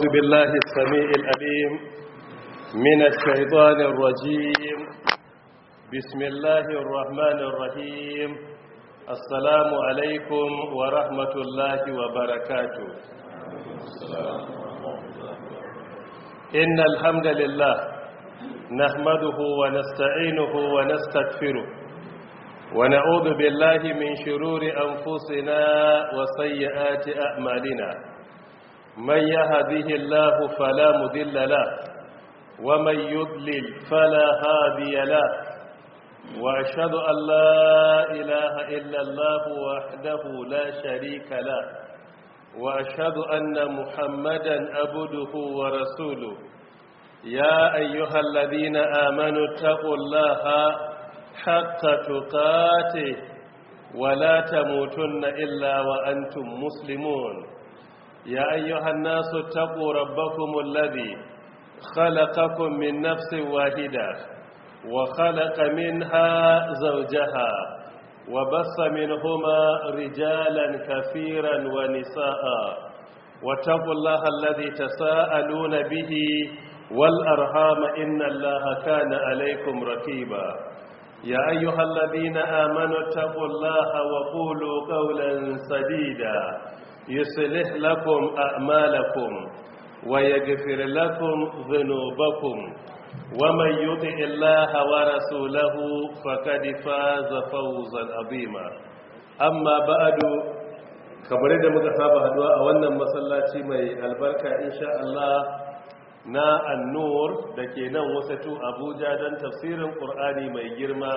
أعوذ بالله السميع الأليم من الشيطان الرجيم بسم الله الرحمن الرحيم السلام عليكم ورحمة الله وبركاته إن الحمد لله نحمده ونستعينه ونستغفره ونعوذ بالله من شرور أنفسنا وسيئات أعمالنا من يهده الله فلا مذل له ومن يضلل فلا هادي له وأشهد أن لا إله إلا الله وحده لا شريك له وأشهد أن محمدا أبده ورسوله يا أيها الذين آمنوا اتقوا الله حق تقاته ولا تموتن إلا وأنتم مسلمون يا أيها الناس اتقوا ربكم الذي خلقكم من نفس واحدة وخلق منها زوجها وبص منهما رجالا كثيرا ونساء واتقوا الله الذي تساءلون به والأرحام إن الله كان عليكم رقيبا يا أيها الذين آمنوا اتقوا الله وقولوا قولا سديدا يصلح لكم أعمالكم ويغفر لكم ذنوبكم ومن يطع الله ورسوله فقد فاز فوزا عظيما أما بعد kamar da muka saba haduwa a wannan masallaci mai albarka insha Allah na annur da ke nan wasatu abuja don tafsirin ƙur'ani mai girma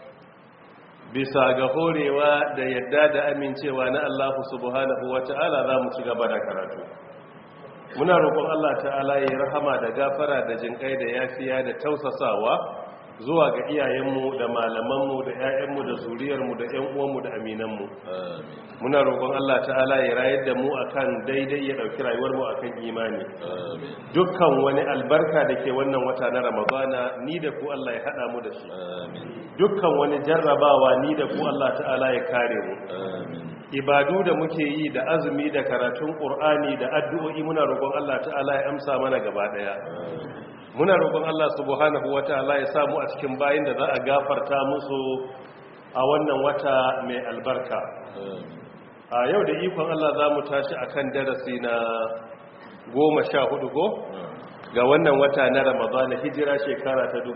bisa ga horewa da yadda da amincewa na allahu subhanahu wa ta'ala za mu ci gaba da karatu muna roƙon allah ta'ala ya yi rahama da gafara da jinƙai da yafiya da tausasawa zuwa ga iyayenmu da malamanmu da 'ya'yanmu da zuriyarmu da 'yan uwanmu da aminanmu muna roƙon Allah ta'ala ya rayar da mu akan daidai ya ɗauki rayuwarmu akan imani dukkan wani albarka da ke wannan wata na ramadana ni da ku Allah ya haɗa mu da shi dukkan wani jarrabawa ni da ku Allah ta'ala ya kare mu ibadu da muke yi da azumi da karatun ƙur'ani da addu'o'i muna roƙon Allah ta'ala ya amsa mana gaba ɗaya muna roƙon Allah subhanahu wataala ya samu a cikin bayin da za a gafarta musu a wannan wata mai albarka a yau da ikon Allah za mu tashi akan darasi na goma sha hudu ko ga wannan wata na ramadana hijira shekara ta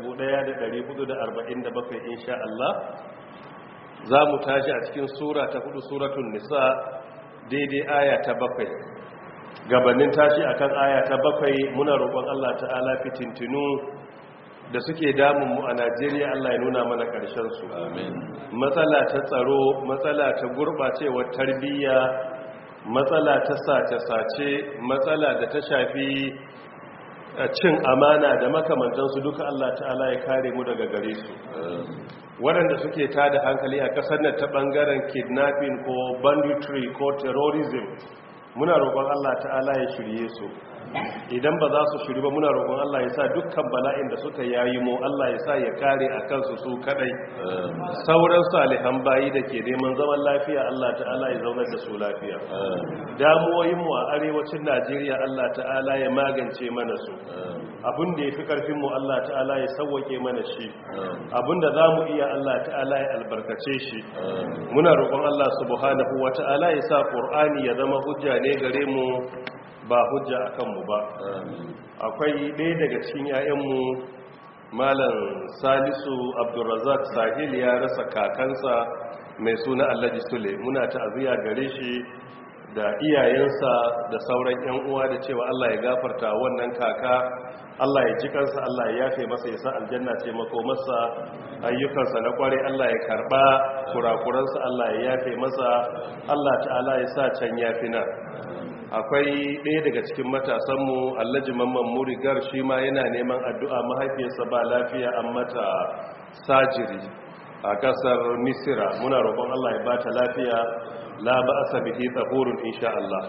1447 insha Allah za mu tashi a cikin sura ta hudu suratun nisa daidai aya ta bakwai gabanin tashi akan aya ta bakwai muna roƙon Allah ta'ala fitintinu da suke damun mu a Najeriya Allah ya nuna mana ƙarshen su matsala ta tsaro matsala ta gurɓacewar tarbiyya matsala ta sace-sace matsala da ta shafi cin amana da makamantansu duka Allah ta'ala ya kare mu daga gare su waɗanda suke tada hankali a ƙasar nan ta ɓangaren kidnapping ko banditry ko terrorism muna roƙon Allah ta'ala ya shirye su idan ba za su shiri ba muna roƙon Allah ya sa dukkan bala'in da suka yayi mu Allah ya sa ya kare a kansu su kadai sauran salihan bayi da ke neman zaman lafiya Allah ta'ala ya zaunar da su lafiya damuwoyin mu a arewacin Najeriya Allah ta'ala ya magance mana su abin da ya fi karfin mu Allah ta'ala ya sauwake mana shi abin da za mu iya Allah ta'ala ya albarkace shi muna roƙon Allah subhanahu wa ta'ala ya sa ƙur'ani ya zama hujja ne gare mu ba hujja a kanmu ba akwai ɗaya daga cikin 'ya'yanmu malam salisu abdulrazak sahil ya rasa kakansa mai suna allaji sule muna ta'aziyya gare shi da iyayensa da sauran 'yan uwa da cewa allah ya gafarta wannan kaka allah ya ji kansa allah ya yafe masa ya sa aljanna ce masa ayyukansa na kware allah ya karba kurakuransa allah ya yafe masa allah ta'ala ya sa can yafina akwai ɗaya daga cikin matasanmu allaji mamman murigar shi ma yana neman addu'a mahaifiyarsa ba lafiya an mata sajiri a ƙasar misira muna roƙon allah ya bata lafiya la ba a sabihi tsahurun insha Allah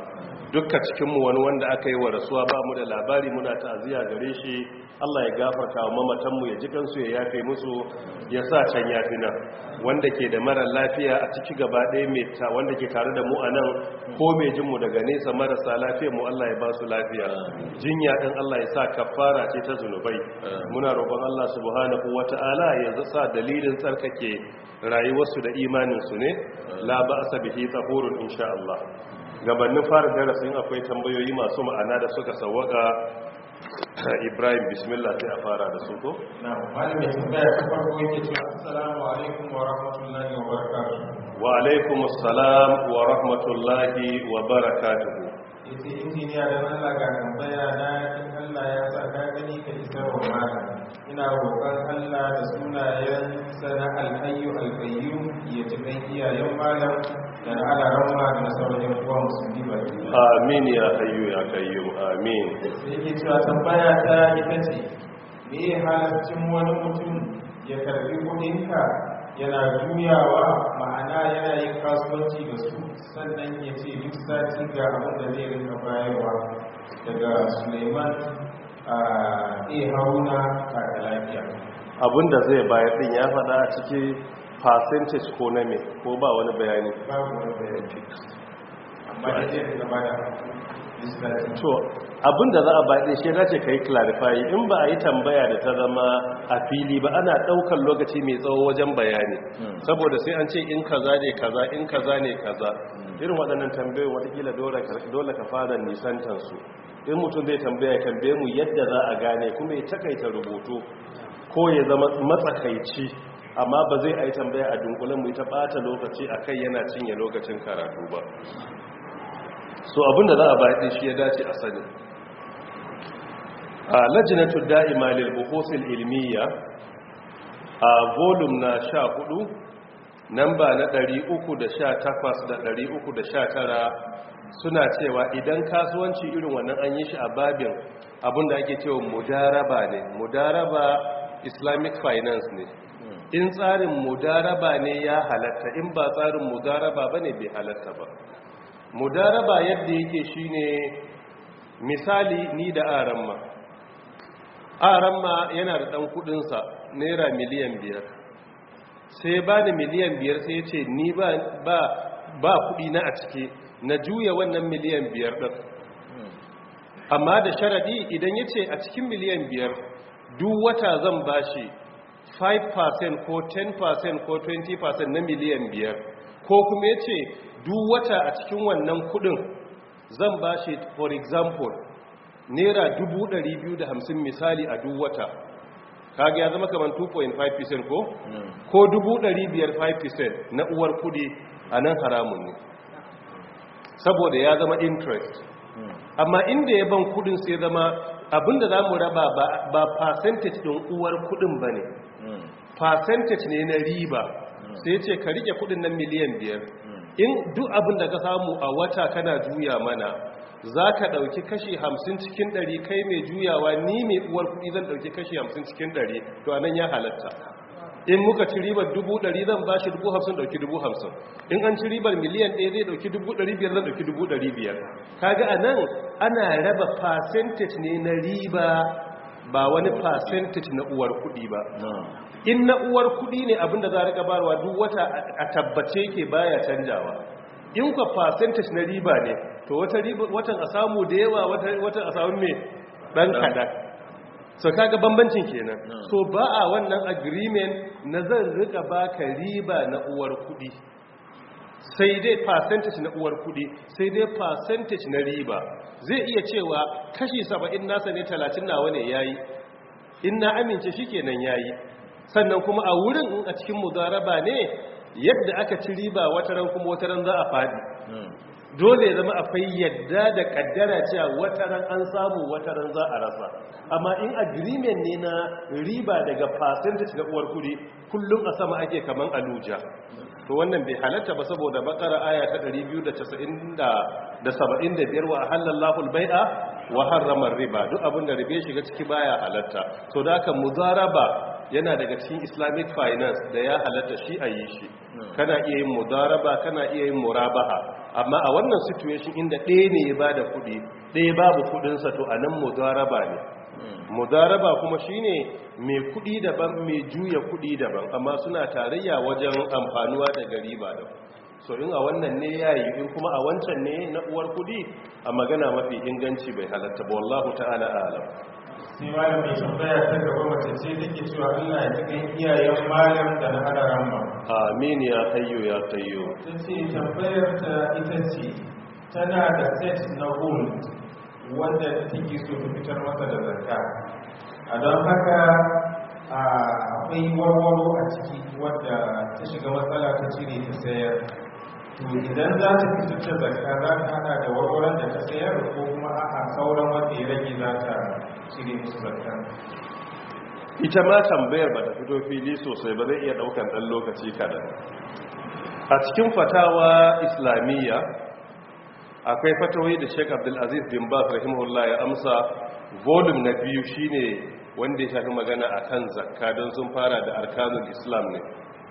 dukka cikinmu wani wanda aka yi wa rasuwa ba mu da labari muna ta'aziyya gare shi Allah ya gafarta wa mamatanmu ya ji kansu ya yafe musu ya sa can yafi nan wanda ke da mara lafiya a ciki gaba ɗaya mai ta wanda ke tare da mu a nan ko mai jinmu daga nesa marasa lafiya mu Allah ya ba su lafiya jinya ɗin Allah ya sa kafara ce ta zunubai muna roƙon Allah subhanahu wata'ala ya sa dalilin tsarkake rayuwarsu da imaninsu ne la ba'sa bihi tahurun insha Allah gabanin fara darasin akwai tambayoyi masu ma'ana da suka sawwaka Ibrahim bismillah sai a fara da su ko na malami tambaya ta farko yake cewa assalamu alaikum wa rahmatullahi wa barakatuh wa alaikum assalam wa rahmatullahi wa barakatuhu yace injiniya da Allah ga tambaya na in Allah ya sa ka gani ka isar wa malam ina roƙon Allah da sunayen sana alhayyu alqayyum ya jikan iyayen malam da na alaramma da na sauran yan uwa musulmi baki ɗaya. amin ya hayyu ya qayyum amin sai yake cewa tambaya ta ita ce me ya halaccin wani mutum ya karbi kudinka yana juyawa ma'ana yana yin kasuwanci da su sannan ya ce duk sati ga abin da zai rinka bayarwa daga suleiman a iya haruna kaka lafiya abinda zai bayar din ya faɗa a ciki percentage ko na me ko ba wani bayani babu wani bayani amma da zai rinka bada duk sati to abinda za a bayar shi dace kai clarify in ba a yi tambaya da ta zama a fili ba ana daukar lokaci mai tsawo wajen bayani saboda sai an ce in kaza ne kaza in kaza ne kaza irin waɗannan tambayoyin watakila dole ka fara nisantansu in mutum zai tambaya tambaye mu yadda za a gane kuma ya takaita rubutu ko ya zama matsakaici amma ba zai a yi tambaya a dunkulen mu ta ɓata lokaci a kai yana cinye lokacin karatu ba so abinda za a bayan shi ya dace a sani a lajinatul da'ima lil buhuthil ilmiya a volume na 14 namba na 318 da 319 suna cewa idan kasuwanci irin wannan an yi shi a babin abinda ake cewa mudaraba ne mudaraba islamic finance ne in tsarin mudaraba ne ya halatta in ba tsarin mudaraba bane bai halatta ba mudaraba yadda yake shine misali ni da aramma aramma yana da dan kudinsa naira miliyan biyar sai ba da miliyan biyar sai ya ce ni ba ba ba kudi na a ciki na juya wannan miliyan biyar din amma da sharadi idan ya ce a cikin miliyan biyar duk wata zan bashi 5% ko 10% ko 20% na miliyan biyar ko kuma ya ce duk wata a cikin wannan kudin zan ba shi for example naira 250 misali a duk wata kaga ya zama kamar 2.5% ko? ko 500 5% na uwar kudi a nan haramun ne saboda ya zama interest amma inda ya ban kudin sai zama abinda za mu raba ba percentage din uwar kudin ba ne percentage ne na riba sai ce ka rike kudin nan miliyan biyar in duk abin da ka samu a wata kana juya mana za ka ɗauki kashi hamsin cikin ɗari kai mai juyawa ni mai uwar kuɗi zan ɗauki kashi hamsin cikin ɗari to anan ya halatta in muka ci ribar dubu ɗari zan ba shi dubu hamsin ɗauki dubu hamsin in an ci ribar miliyan ɗaya zai ɗauki dubu ɗari biyar zan ɗauki dubu ɗari biyar kaga a nan ana raba percentage ne na riba ba wani percentage na uwar kuɗi ba in na uwar kudi ne abinda za a rika barwa duk wata a tabbace ke baya canjawa in kwa percentage na riba ne to watan a samu da yawa watan a samu mai dan kada so kaga bambancin kenan so ba a wannan agreement na zan rika baka riba na uwar kudi sai dai percentage na uwar kudi sai dai percentage na riba zai iya cewa kashi 70 nasa ne 30 nawa ne yayi in na amince shikenan yayi sannan kuma a wurin in a cikin mudaraba ne yadda aka ci riba wataran kuma wataran za a fadi dole ya zama akwai yadda da kaddara cewa wataran an samu wataran za a rasa amma in agreement ne na riba daga percentage na uwar kudi kullum a sama ake kaman aluja to wannan bai halatta ba saboda bakara aya ta 295 wa halallahu al-bai'a wa harrama riba duk abin da ribe shiga ciki baya halatta to da haka mudaraba yana daga cikin islamic finance da ya halatta shi a yi shi kana iya yin mudaraba kana iya yin murabaha amma a wannan situation inda ɗaya ne ya bada kuɗi ɗaya babu kuɗinsa to a nan mudaraba ne mudaraba kuma shine mai kuɗi daban mai juya kuɗi daban amma suna tarayya wajen amfanuwa da riba da so in a wannan ne yayi in kuma a wancan ne na uwar kuɗi a magana mafi inganci bai halatta ba wallahu ta'ala alam sai malam mai tambaya ta gaba mace ce take cewa Allah ya cikin iyayen malam da na hada ramma amin ya hayyu ya qayyu ta ce tambayar ta ita ce tana da set na gold wanda take so ta fitar masa da zakka a don haka akwai warwaro a ciki wadda ta shiga matsala ta cire ta sayar to idan za ta fitar da zakka za ta hada da warwaron da ta sayar ko kuma a sauran wanda ya rage za ta cire musu zakka ita ma tambayar ba ta fito fili sosai ba zai iya daukan dan lokaci kadan a cikin fatawa islamiyya akwai fatawai da Sheikh Abdul Aziz bin Baz rahimahullah ya amsa volume na biyu shine wanda ya shafi magana akan zakka don sun fara da arkanul islam ne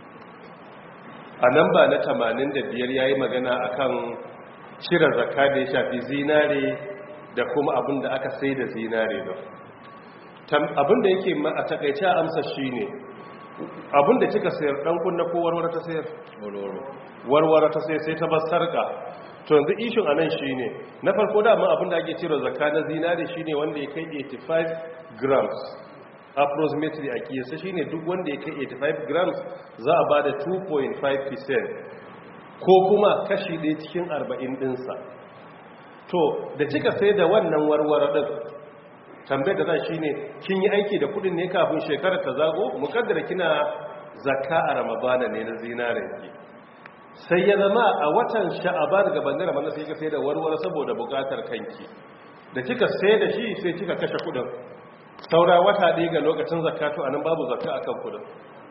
a nan ba na 85 yayi magana akan cire zakka da ya shafi zinare da kuma abin da aka sai da zinare ba abin da yake a takaice a amsa shine abin da kika sayar dan kunna ko warware ta sayar warware ta sayar sai ta bar sarka to yanzu ishin a nan shi ne na farko dama abinda ake cire zakka na zinari shi ne wanda ya kai 85 grams approximately a kiyasa shi ne duk wanda ya kai 85 grams za a ba da 2.5% ko kuma kashi ɗaya cikin 40 ɗinsa to da kika sai da wannan warware ɗin tambayar da za shi ne kin yi aiki da kudin ne kafin shekarar ta zago mukaddara kina zakka a ramadana ne na zinarinki sai ya zama a watan sha'aban gabanin ramadan sai ka sai da warware saboda bukatar kanki da kika sai da shi sai kika kashe kudin saura wata ɗaya ga lokacin zakatu anan babu zakka akan kudin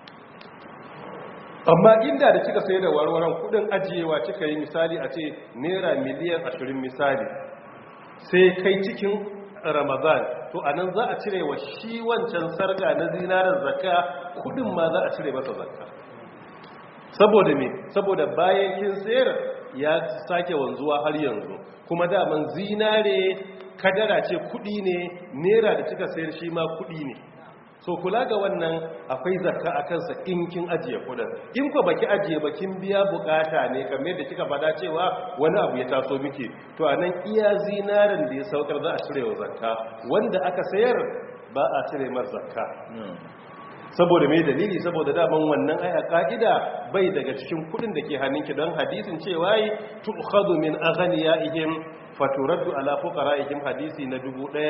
amma inda da kika sai da warwaran kudin ajiyewa kika yi misali a ce naira miliyan 20 misali sai kai cikin ramadan to anan za a cire wa shi wancan sarga na zinarar zakka kudin ma za a cire masa zakka saboda me saboda bayan kin sayar ya sake wanzuwa har yanzu kuma daman zinare kadara ce kudi ne nera da kika sayar shi ma kudi ne so kula ga wannan akwai zakka a kansa in kin ajiye kudin in ko baki ajiye ba kin biya bukata ne kamar da kika fada cewa wani abu ya taso miki to anan iya zinarin da ya saukar za a cire wa zakka wanda aka sayar ba a cire mar zakka saboda mai dalili saboda daman wannan aya ka'ida bai daga cikin kudin da ke hannunki don hadisin cewa yi tu'khadhu min aghniyaihim faturaddu ala fuqaraihim hadisi na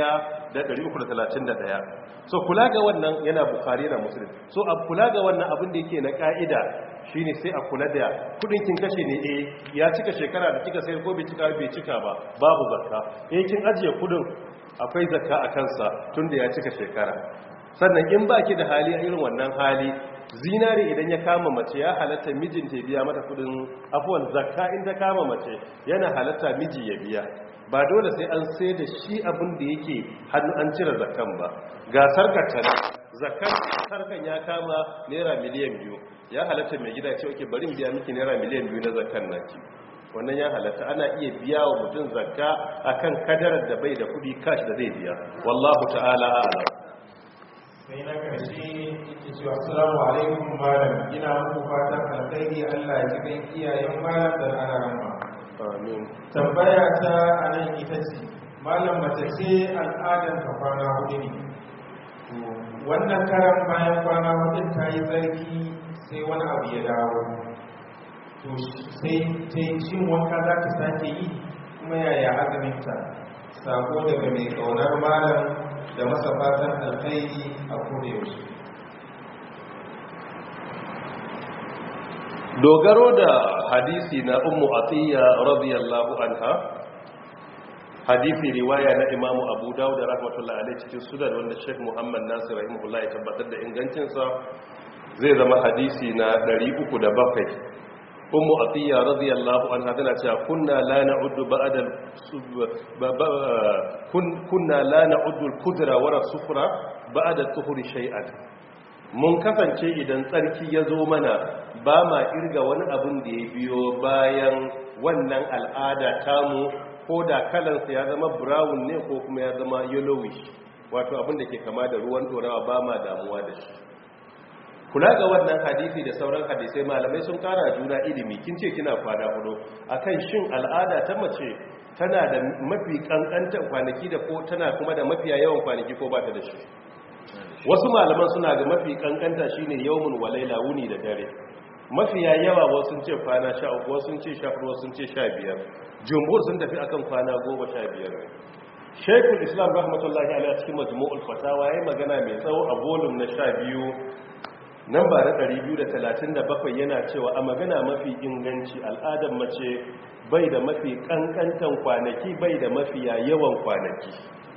1331 so kula ga wannan yana bukhari na muslim so a kula ga wannan abin da yake na ka'ida shine sai a kula da kudin kin kashe ne eh ya cika shekara da kika sayar ko bai cika bai cika ba babu zakka eh kin ajiye kudin akwai zakka a kansa tunda ya cika shekara sannan in ba ki da hali a irin wannan hali zinari idan ya kama mace ya halatta mijinta ya biya mata kudin afuwan zakka in ta kama mace yana halatta miji ya biya ba dole sai an sai da shi abin da yake hannu an cire zakkan ba ga sarkar zakkan sarkan ya kama naira miliyan biyu ya halatta mai gida ce oke bari biya miki naira miliyan biyu na zakkan naki wannan ya halatta ana iya biya wa mutum zakka akan kadarar da bai da kudi kash da zai biya wallahu ta'ala a'lam sai na karshe yake cewa assalamu alaikum malam ina muku fatan alkhairi Allah ya ji kan iyayen malam da ana rama amin tambaya ta anan ita ce malam mace ce al'adar ta kwana hudu ne wannan karan bayan kwana hudu ta yi tsarki sai wani abu ya dawo to sai ta yi cin wanka za ta sake yi kuma yaya azuminta sako daga mai kaunar malam da masa fatan alkhairi a kodayaushe dogaro da hadisi na ummu atiyya radiyallahu anha hadisi riwaya na imamu abu dawud rahmatullahi alaihi cikin sunan wanda sheikh muhammad nasir rahimahullah ya tabbatar da ingancinsa zai zama hadisi na 307 ummu atiya radiyallahu anha tana cewa kunna la na'uddu ba'da kunna la na'uddu al-qudra wa sufra ba'da tuhuri shay'an mun kasance idan tsarki ya zo mana ba ma irga wani abin da ya biyo bayan wannan al'ada tamu ko da kalansa ya zama brown ne ko kuma ya zama yellowish wato abin da ke kama da ruwan dorawa ba ma damuwa da shi kula ga wannan hadisi da sauran hadisai malamai sun kara juna ilimi kin ce kina kwana hudu akan shin al'ada ta mace tana da mafi kankantan kwanaki da ko tana kuma da mafiya yawan kwanaki ko ba ta da shi wasu malaman suna ga mafi kankanta shine yawmun walaila wuni da dare mafiya yawa wasu sun ce kwana 13 wasu sun ce 14 wasu sun ce 15 jumhur sun tafi akan kwana 15 Sheikhul Islam rahmatullahi alaihi cikin Majmu'ul Fatawa yayin magana mai tsawo a volume na 12 namba na 237 yana cewa a magana mafi inganci al'adar mace bai da mafi kankantan kwanaki bai da mafiya yawan kwanaki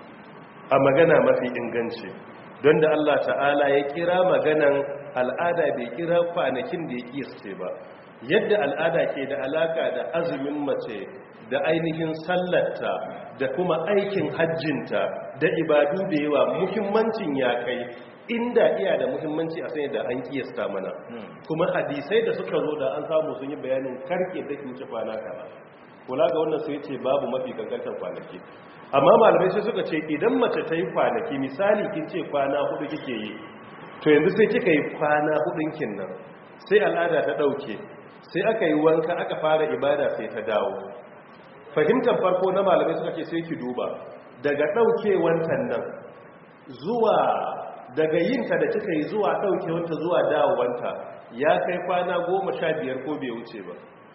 a magana mafi inganci don da Allah ta'ala ya kira maganan al'ada bai kira kwanakin da ya kiyasce ba yadda al'ada ke da alaka da azumin mace da ainihin sallarta da kuma aikin hajjinta da ibadu da yawa muhimmancin ya kai inda iya da muhimmanci a sanya da an kiyasta mana kuma hadisai da suka zo da an samu sun yi bayanin karke da wuce kwana kaza kula ga wannan sai ce babu mafi kankantar kwanaki amma malamai sai suka ce idan mace ta yi kwanaki misali kin ce kwana hudu kike yi to yanzu sai kika yi kwana hudun kin nan sai al'ada ta dauke sai aka yi wanka aka fara ibada sai ta dawo fahimtar farko na malamai suka ce sai ki duba daga daukewantan nan zuwa daga yinta da kika yi zuwa daukewanta zuwa dawowanta ya kai kwana goma sha biyar ko bai wuce ba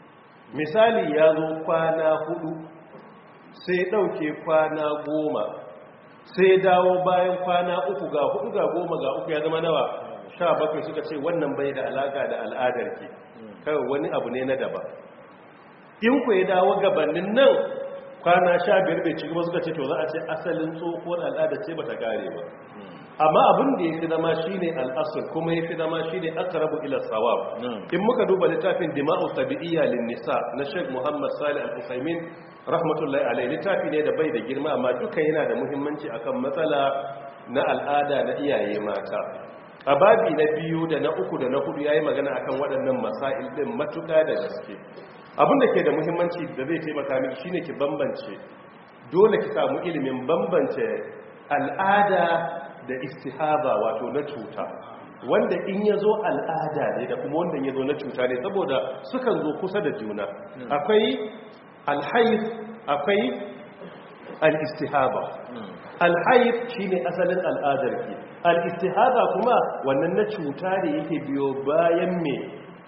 misali ya zo kwana hudu sai ɗauke kwana goma sai dawo bayan kwana uku ga hudu ga goma ga uku ya zama nawa sha bakwai suka ce wannan bai da alaka da al'adar ki kawai wani abu ne na daba in ku ya dawo gabanin nan kwana sha biyar bai ci gaba suka ce to za a ce asalin tsohuwar al'ada ce ba ta kare ba amma abin da ya fi zama shi ne al'asir kuma ya fi zama shi ne akarabu ila sawab in muka duba littafin dima'u tabi'iyya lin nisa na sheikh muhammad salih al-usaimin rahmatullahi alaihi littafi ne da bai da girma amma duka yana da muhimmanci akan matsala na al'ada na iyaye mata a babi na biyu da na uku da na hudu yayi magana akan waɗannan masail din matuƙa da gaske abin da ke da muhimmanci da zai taimaka miki shine ki bambance dole ki samu ilimin bambance al'ada da istihaba wato na cuta wanda in ya zo al'ada ne da kuma wanda ya zo na cuta ne saboda sukan zo kusa da juna akwai alhaif akwai al'istihaba alhaif shi ne asalin al'adarki al'istihaba kuma wannan na cuta ne yake biyo bayan me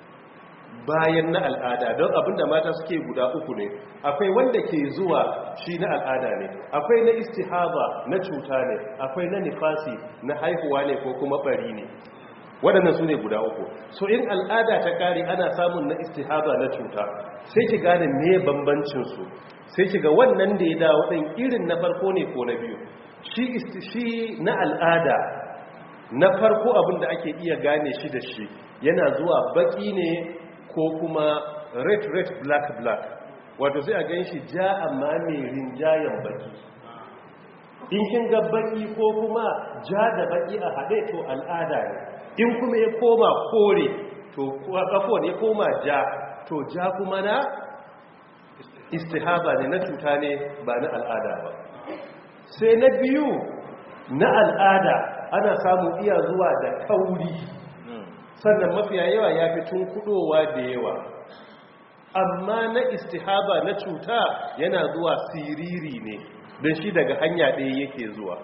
bayan na al'ada don abinda mata suke guda uku ne akwai wanda ke zuwa shi na al'ada ne akwai na istihaba na cuta ne akwai na nifasi na haihuwa ne ko kuma bari ne waɗannan su ne guda uku so in al'ada ta ƙari ana samun na istihaba na cuta sai ki gane me bambancinsu sai ki ga wannan da ya dawo ɗin irin na farko ne ko na biyu shi na al'ada na farko abin da ake iya gane shi da shi yana zuwa baki ne ko kuma red red black black wato sai a gan shi ja amma mai rinjayen baki in kin ga baki ko kuma ja da baki a haɗe to al'ada ne in kuma ya koma kore to kafo ne koma ja to ja kuma na istihaba ne na cuta ne ba na al'ada ba sai na biyu na al'ada ana samun iya zuwa da kauri sannan mafiya yawa ya fi tun kudowa da yawa amma na istihaba na cuta yana zuwa siriri ne don shi daga hanya ɗaya yake zuwa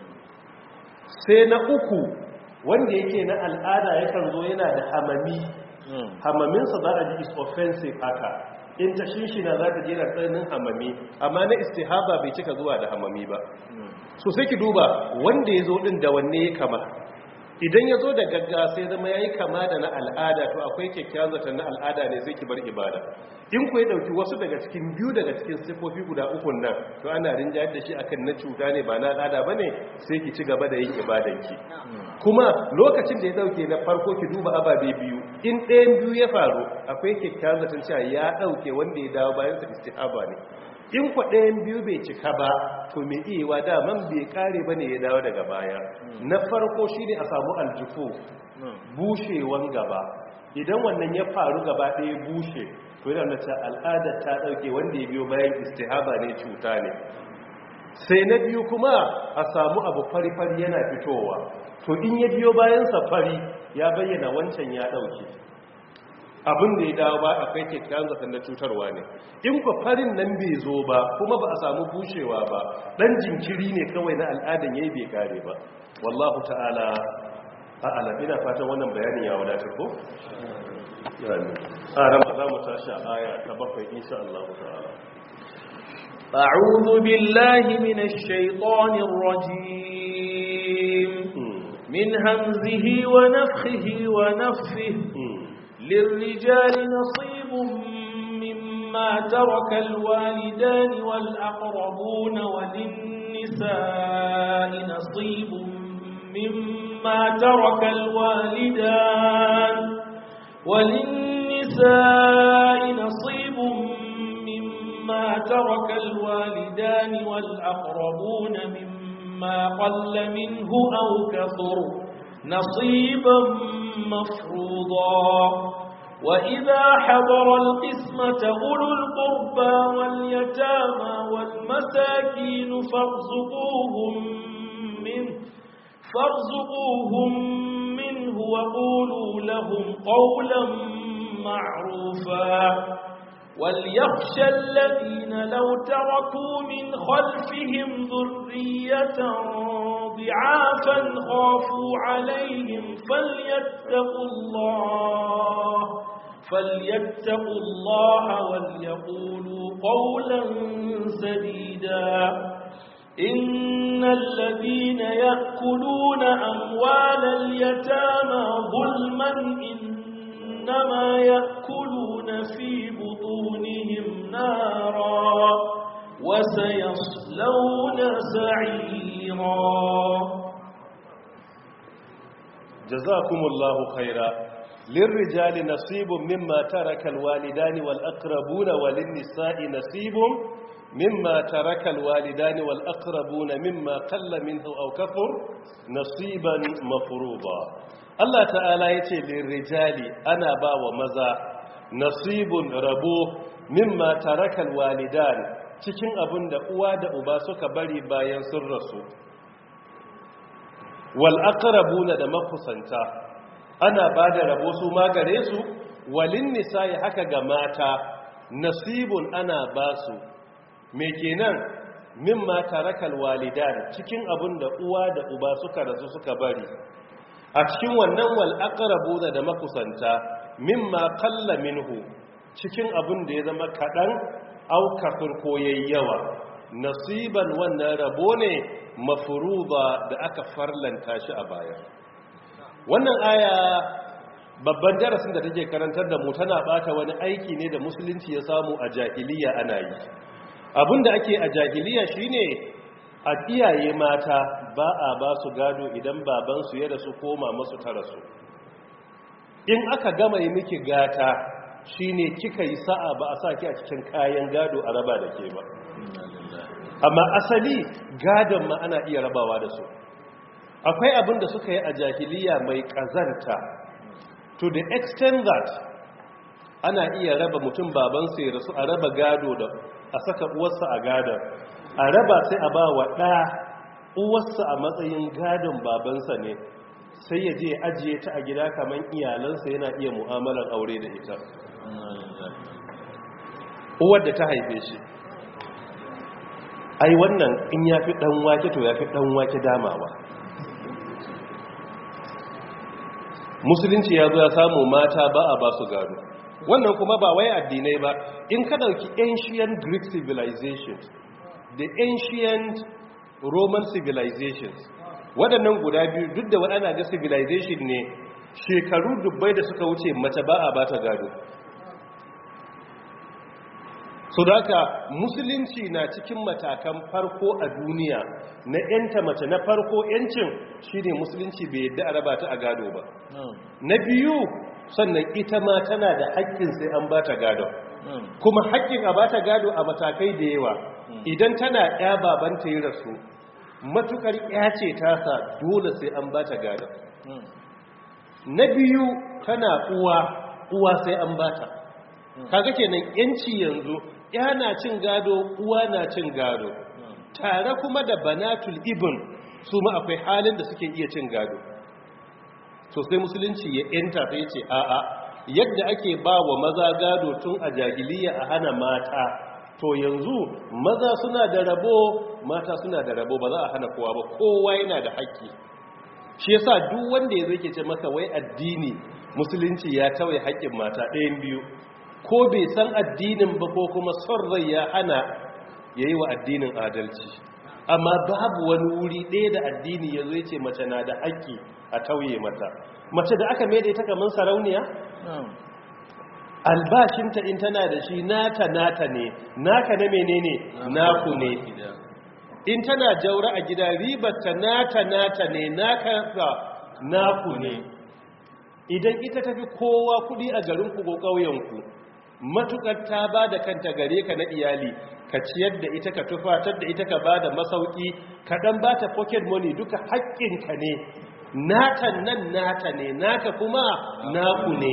sai na uku wanda yake na al'ada yakan zo yana da hamami hamaminsa za a ji is offensive haka in ta shishina za ta jera tsananin hamami amma na istihaba bai cika zuwa da hamami ba so sai ki duba wanda ya zo ɗin da wanne ya kama idan ya zo da gaggawa sai zama ya yi kama da na al'ada to akwai kyakkyawan zaton na al'ada ne sai ki bar ibada in ku ya dauki wasu daga cikin biyu daga cikin sifofi guda ukun nan to ana rinjayar da shi akan na cuta ne ba na al'ada ba ne sai ki ci gaba da yin ibadanki kuma lokacin da ya dauke na farko ki duba ababe biyu in ɗayan biyu ya faru akwai kyakkyawan zaton cewa ya dauke wanda ya dawo bayan sa istihaba ne in kwa ɗayan biyu bai cika ba to mai iya daman bai kare ba ne ya dawo daga baya na farko shi ne a samu aljufu bushewan gaba idan wannan ya faru gaba ɗaya bushe to yana da al'adar ta ɗauke wanda ya biyo bayan istihaba ne cuta ne sai na biyu kuma a samu abu fari-fari yana fitowa to in ya biyo bayansa fari ya bayyana wancan ya ɗauke abin da ya dawo ba akwai kyakkyawan zaton na cutarwa ne in ku farin nan bai zo ba kuma ba a samu bushewa ba dan jinkiri ne kawai na al'adan yayi bai kare ba wallahu ta'ala a'ala ina fatan wannan bayanin ya wadatar ko yani a ran za mu tashi a aya ta bakwai insha Allah ta'ala أعوذ بالله من الشيطان الرجيم من همزه ونفخه ونفثه للرجال نصيب مما ترك الوالدان والأقربون وللنساء نصيب مما ترك الوالدان وللنساء نصيب مما ترك الوالدان والأقربون مما قل منه أو كثر نصيبا مفروضا وإذا حضر القسمة أولو القربى واليتامى والمساكين فارزقوهم منه فارزقوهم منه وقولوا لهم قولا معروفا وليخشى الذين لو تركوا من خلفهم ذرية ضعافا خافوا عليهم فليتقوا الله فليتقوا الله وليقولوا قولا سديدا إن الذين يأكلون أموال اليتامى ظلما إنما يأكلون في بطونهم نارا وسيصلون سعيرا جزاكم الله خيرا للرجال نصيب مما ترك الوالدان والأقربون وللنساء نصيب مما ترك الوالدان والأقربون مما قل منه أو كفر نصيبا مفروضا الله تعالى يتي للرجال أنا با ومزا نصيب ربو مما ترك الوالدان cikin abin da uwa da uba suka bari bayan sun rasu wal aqrabuna da makusanta ana bada rabo su magare su walin nisa'i haka ga mata nasibun ana basu me kenan mimma tarakal walidan cikin abin da uwa da uba suka rasu suka bari a cikin wannan wal aqrabuna da makusanta mimma qalla minhu cikin abin da ya zama kadan aukafin koyayi yawa nasiban wannan rabo ne mafuruba da aka farlanta shi a baya wannan aya babban darasin da take karantar da mu tana bata wani aiki ne da musulunci ya samu a jahiliya ana yi abinda ake a jahiliya shine a iyaye mata ba a ba su gado idan babansu ya rasu koma masu ta rasu in aka gama yi miki gata shine kika yi sa'a ba a sa ki a cikin kayan gado a raba da ke ba amma asali gadon ma ana iya rabawa da su akwai abin da suka yi a jahiliya mai kazanta to the extent that ana iya raba mutum babansa ya rasu a raba gado da a saka uwarsa a gadon a raba sai a ba wa ɗa uwarsa a matsayin gadon babansa ne sai ya je ajiye ta a gida kamar iyalansa yana iya mu'amalar aure da ita uwar da ta haife shi ai wannan in ya fi ɗan wake to ya fi ɗan wake damawa musulunci ya zo ya samu mata ba a ba su gado wannan kuma ba wai addinai ba in ka ɗauki ancient greek civilizations the ancient roman civilizations waɗannan guda biyu duk da waɗanda ga civilization ne shekaru dubbai da suka wuce mace ba a bata gado so da haka musulunci na cikin matakan farko a duniya na yanta mace na farko yancin shine musulunci bai yadda a raba ta a gado ba na biyu sannan ita ma tana da haƙƙin sai an bata gado kuma haƙƙin a bata gado a matakai da yawa idan tana ya babanta yi rasu matukar ya ce tasa dole sai an bata gado na biyu tana uwa uwa sai an bata kaga kenan yanci yanzu ya na cin gado uwa na cin gado tare kuma da banatul ibn su ma akwai halin da suke iya cin gado to sai musulunci ya yanta sai ce a'a yadda ake ba wa maza gado tun a jahiliya a hana mata to yanzu maza suna da rabo mata suna da rabo ba za a hana kowa ba kowa yana da haƙƙi shi yasa duk wanda ya zai ke ce maka wai addini musulunci ya tawaye haƙƙin mata ɗayan biyu ko bai san addinin ba ko kuma son rai ya hana ya yi wa addinin adalci amma babu wani wuri ɗaya da addini ya zai ce mace na da haƙƙi a tauye mata mace da aka mai da ita kamar sarauniya albashinta in tana da shi nata nata ne naka na menene naku ne in tana jaura a gida ribarta nata nata ne naka naku ne idan ita tafi kowa kudi a garinku ko ƙauyenku matukar ta ba da kanta gare ka na iyali ka ciyar da ita ka tufatar da ita ka ba da masauki ka dan ba ta pocket money duka haƙƙinka ne nata nan nata ne naka kuma naku ne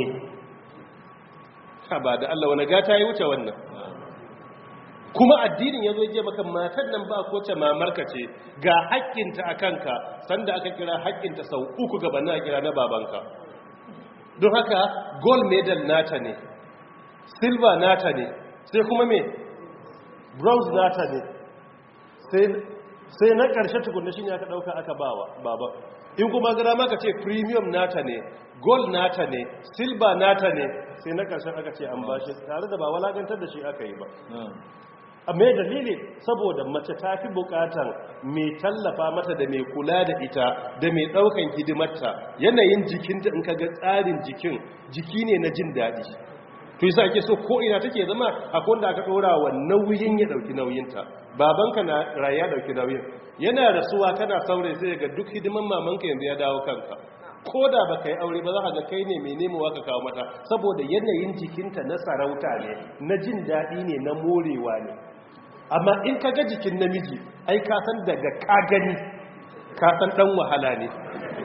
ka ba da Allah wani gata ya wuce wannan kuma addinin ya zo je maka matan nan ba ko ce mamarka ce ga haƙƙinta a kanka sanda aka kira haƙƙinta sau uku gaba na kira na babanka don haka gold medal nata ne silver nata ne sai kuma me bronze nata ne sai na ƙarshe tukunna shi ne aka ɗauka aka bawa baba in kuma gara maka ce premium nata ne gold nata ne silver nata ne sai na ƙarshen aka ce an bashi tare da ba walagantar da shi aka yi ba a mai dalili saboda mace ta fi bukatan mai tallafa mata da mai kula da ita da mai daukan hidimarta yanayin jikinta in ka ga tsarin jikin jiki ne na jin daɗi to yasa ake so ko ina take zama akwai wanda aka ɗora wa nauyin ya ɗauki nauyinta babanka na raya ɗauki nauyin yana rasuwa kana saurayi sai ga duk hidiman mamanka yanzu ya dawo kanka ko da ba ka yi aure ba za ka ga kai ne mai nemowa ka kawo mata saboda yanayin jikinta na sarauta ne na jin daɗi ne na morewa ne amma in ka ga jikin namiji ai ka san daga ka gani ka san dan wahala ne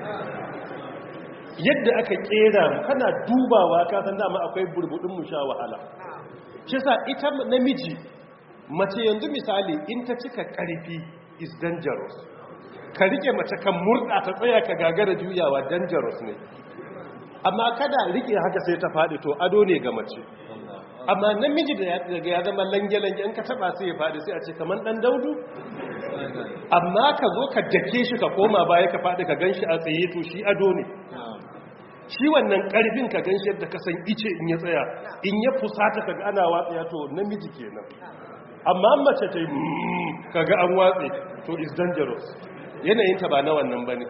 yadda aka kera mu kana dubawa ka san dama akwai burbudin mu sha wahala shi sa ita namiji mace yanzu misali in ta cika karfi is dangerous ka rike mace kan murda ta tsaya ka gagara juyawa dangerous ne amma kada rike haka sai ta faɗi to ado ne ga mace amma namiji da ya zama lange-lange in ka taba sai ya faɗi sai a ce kamar ɗan daudu amma ka zo ka dake shi ka koma baya ka faɗi ka gan shi a tsaye to shi ado ne shi wannan ƙarfin ka gan shi yadda ka san ice in ya tsaya in ya fusata ka ga ana watsaya to namiji kenan amma mace ta yi ka ga an watse to is dangerous yanayinta ba na wannan ba ne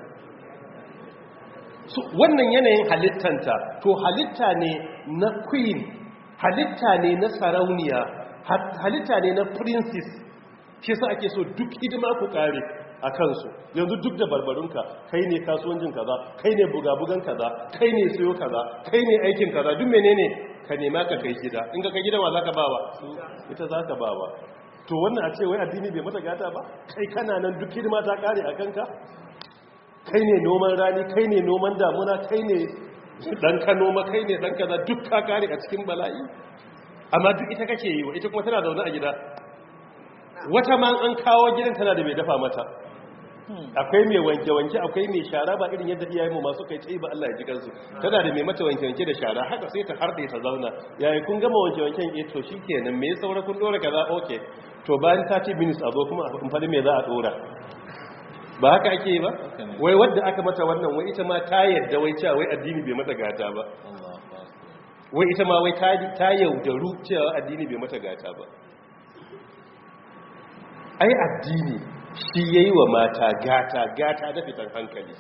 wannan yanayin halittanta to halitta ne na queen halitta ne na sarauniya halitta ne na princess shi sa ake so duk hidima ku kare a kansu yanzu duk da barbarunka kai ne kasuwancin kaza kai ne bugabugan kaza kai ne siyo kaza kai ne aikin kaza duk menene ka nema ka kai gida in ka kai gida wa zaka bawa ita zaka bawa to wannan a ce wai addini bai mata gata ba kai kana nan duk hidima ta kare a kanka kai ne noman rani kai ne noman damuna kai ne dan ka noma kai ne dan kaza duk ka kare a cikin bala'i amma duk ita kake yi wa ita kuma tana zaune a gida wata ma an kawo gidan tana da mai dafa mata akwai mai wanke-wanke akwai mai shara ba irin yadda iyayen mu masu kai tsaye ba Allah ya ji kansu tana da mai mata wanke-wanke da shara haka sai ta harɗe ta zauna yayi kun gama wanke-wanken eh to shikenan me saura kun dora kaza okay to bayan 30 minutes a zo kuma a fadi me za a dora ba haka ake yi ba wai wadda aka mata wannan wai ita ma ta yadda wai cewa wai addini bai mata gata ba wai ita ma wai ta yaudaru cewa addini bai mata gata ba ai addini shi yayi wa mata gata gata da fitan hankali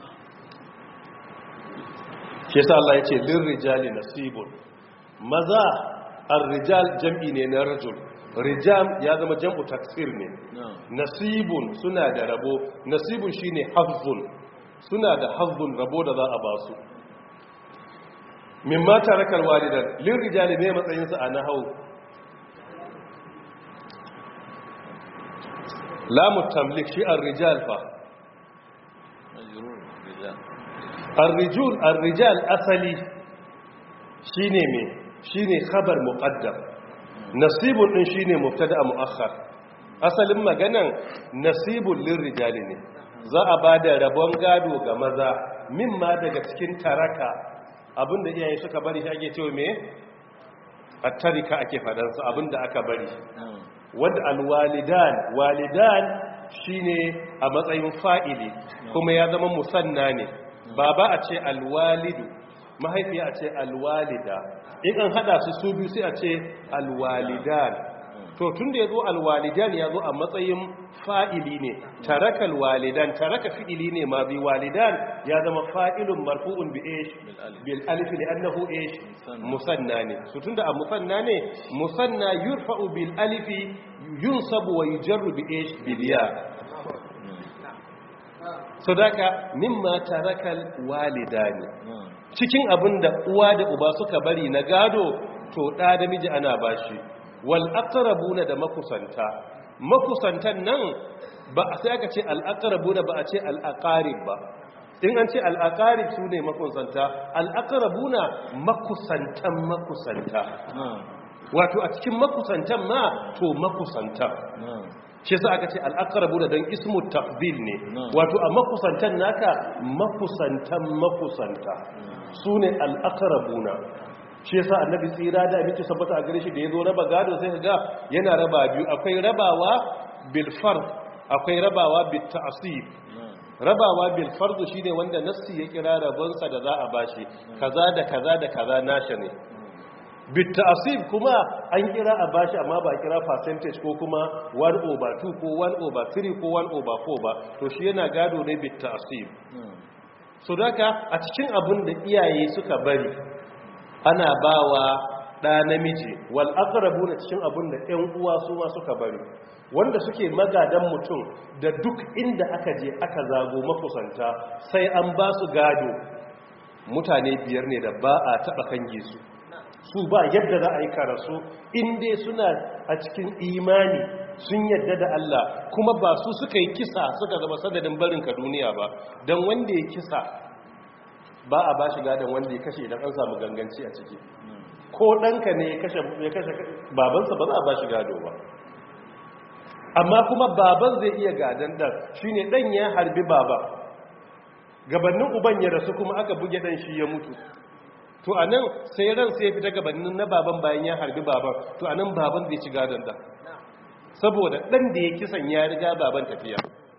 shi yasa Allah yace lirrijali nasibun maza ar-rijal jam'i ne na rajul rijam ya zama jam'u taksir ne nasibun suna da rabo nasibun shine hazzun suna da hazzun rabo da za a ba su mimma tarakal walidan lirrijali ne matsayin sa a nahau lamu tamlik shi ar-rijal fa ar-rijul ar-rijal asali shine me shine khabar muqaddam nasibun din shine mubtada muakhar asalin maganan nasibul lirrijali ne za a bada rabon gado ga maza mimma daga cikin taraka abinda iyaye suka bari shi ake cewa me at-tarika ake fadansa abinda aka bari wanda alwalidan walidan shine a matsayin fa'ili kuma ya zama musanna ne baba a ce alwalidu mahaifiya a ce alwalida in an hada su su biyu sai a ce alwalidan to tun da ya zo alwalidan ya zo a matsayin fa'ili ne taraka alwalidan taraka fi'ili ne ma bi walidan ya zama fa'ilun marfu'un bi ish bil alif li annahu ish musanna ne so tunda a musanna ne musanna yurfa'u bil alif yunsabu wa yujarru bi ish bil ya sadaka mimma tarakal walidani cikin abin da uwa da uba suka bari na gado to ɗa da miji ana bashi wal aqrabuna da makusanta makusantan nan ba sai aka ce al aqrabuna ba a ce al aqarib ba in an ce al aqarib sune makusanta al aqrabuna makusantan makusanta wato a cikin makusantan ma to makusantan shi sa aka ce al'akarabu da don ismu tafdil ne wato a makusantan naka makusantan makusanta su ne al'akarabu na shi sa annabi tsira da abinci sabbata a gare shi da ya zo raba gado sai ga yana raba biyu akwai rabawa bilfar akwai rabawa bitta'asib rabawa bilfardu shine wanda nassi ya kira rabonsa da za a bashi kaza da kaza da kaza nasha ne bitasib kuma an kira a bashi amma ba kira percentage ko kuma 1 over 2 ko 1 over 3 ko 1 over 4 ba to shi yana gado ne bitasib so daga a cikin abin da iyaye suka bari ana bawa ɗa namiji wal aqrabuna cikin abin da ƴan uwa su ma suka bari wanda suke magadan mutum da duk inda aka je aka zago makusanta sai an ba su gado mutane biyar ne da ba a taɓa kange su su ba yadda za a yi karasu inda suna a cikin imani sun yadda da Allah kuma ba su suka yi kisa suka zama sadadin barinka duniya ba don wanda ya kisa ba a ba shi gadon wanda ya kashe idan an samu ganganci a ciki ko ɗanka ne ya kashe babansa ba za a ba shi gado ba amma kuma baban zai iya gadon ɗan shi ne ɗan ya harbi baba gabanin uban ya rasu kuma aka buge ɗan shi ya mutu to a nan sai ran sai fita gabanin na baban bayan ya harbi baban to a nan baban zai ci gadon ɗan saboda ɗan da ya kisan ya riga baban tafiya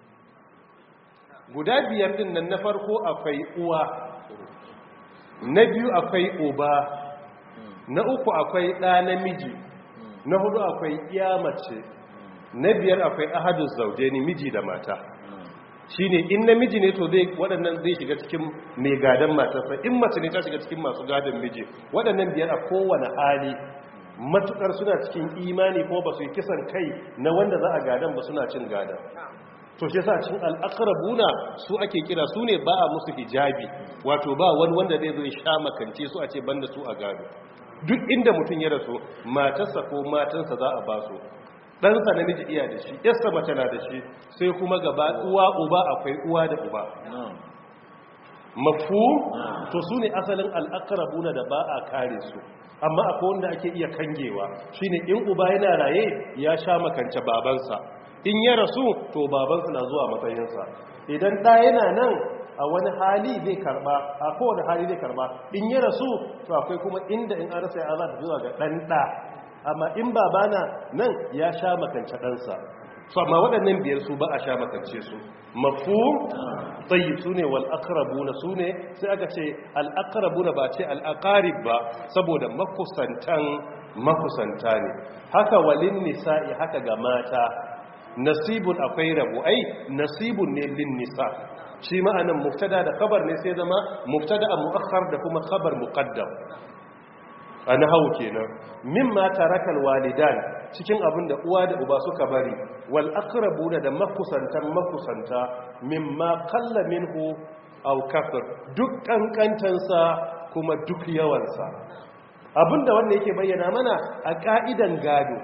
guda biyar ɗin nan na farko akwai uwa na biyu akwai uba na uku akwai ɗa namiji na hudu akwai iya mace na biyar akwai ahadun zauje ni miji da mata shine in namiji ne to zai waɗannan zai shiga cikin mai gadon matarsa in mace ne ta shiga cikin masu gadon miji waɗannan biyar a kowane hali matukar suna cikin imani ko ba su yi kisan kai na wanda za a gadon ba suna cin gadon to shi yasa cikin al'aqrabuna su ake kira su ne ba a musu hijabi wato ba wani wanda zai zo ya sha makance su a ce banda su a gado duk inda mutum ya rasu matarsa ko matansa za a ba su ɗansa namiji iya da shi yasta mace na da shi sai kuma gaba uwa uba akwai uwa da uba mafu to su ne asalin al'akarabuna da ba a kare su amma akwai wanda ake iya kangewa shine in uba yana raye ya sha makance babansa in ya rasu to babansa na zuwa matsayinsa idan ɗa yana nan a wani hali zai karba a kowane hali zai karba in ya rasu to akwai kuma inda in an rasa ya za ta zuwa ga ɗan ɗa amma in babana nan ya sha makance ɗansa su amma waɗannan biyar su ba a sha makance su mafu tsayi su ne wal'akarabuna su ne sai aka ce al'akarabuna ba ce al'akarib ba saboda makusantan makusanta ne haka walin nisa'i haka ga mata nasibun akwai rabo ai nasibun ne lin nisa shi ma'anan muftada da khabar ne sai zama muftada a mu'akhkhar da kuma khabar muqaddam a nahawu kenan mimma tarakal walidan cikin abin da uwa da uba suka bari wal aqrabuna da makusantan makusanta mimma qalla minhu aw kafir duk kankantansa kuma duk yawansa abinda wanda yake bayyana mana a ka'idan gado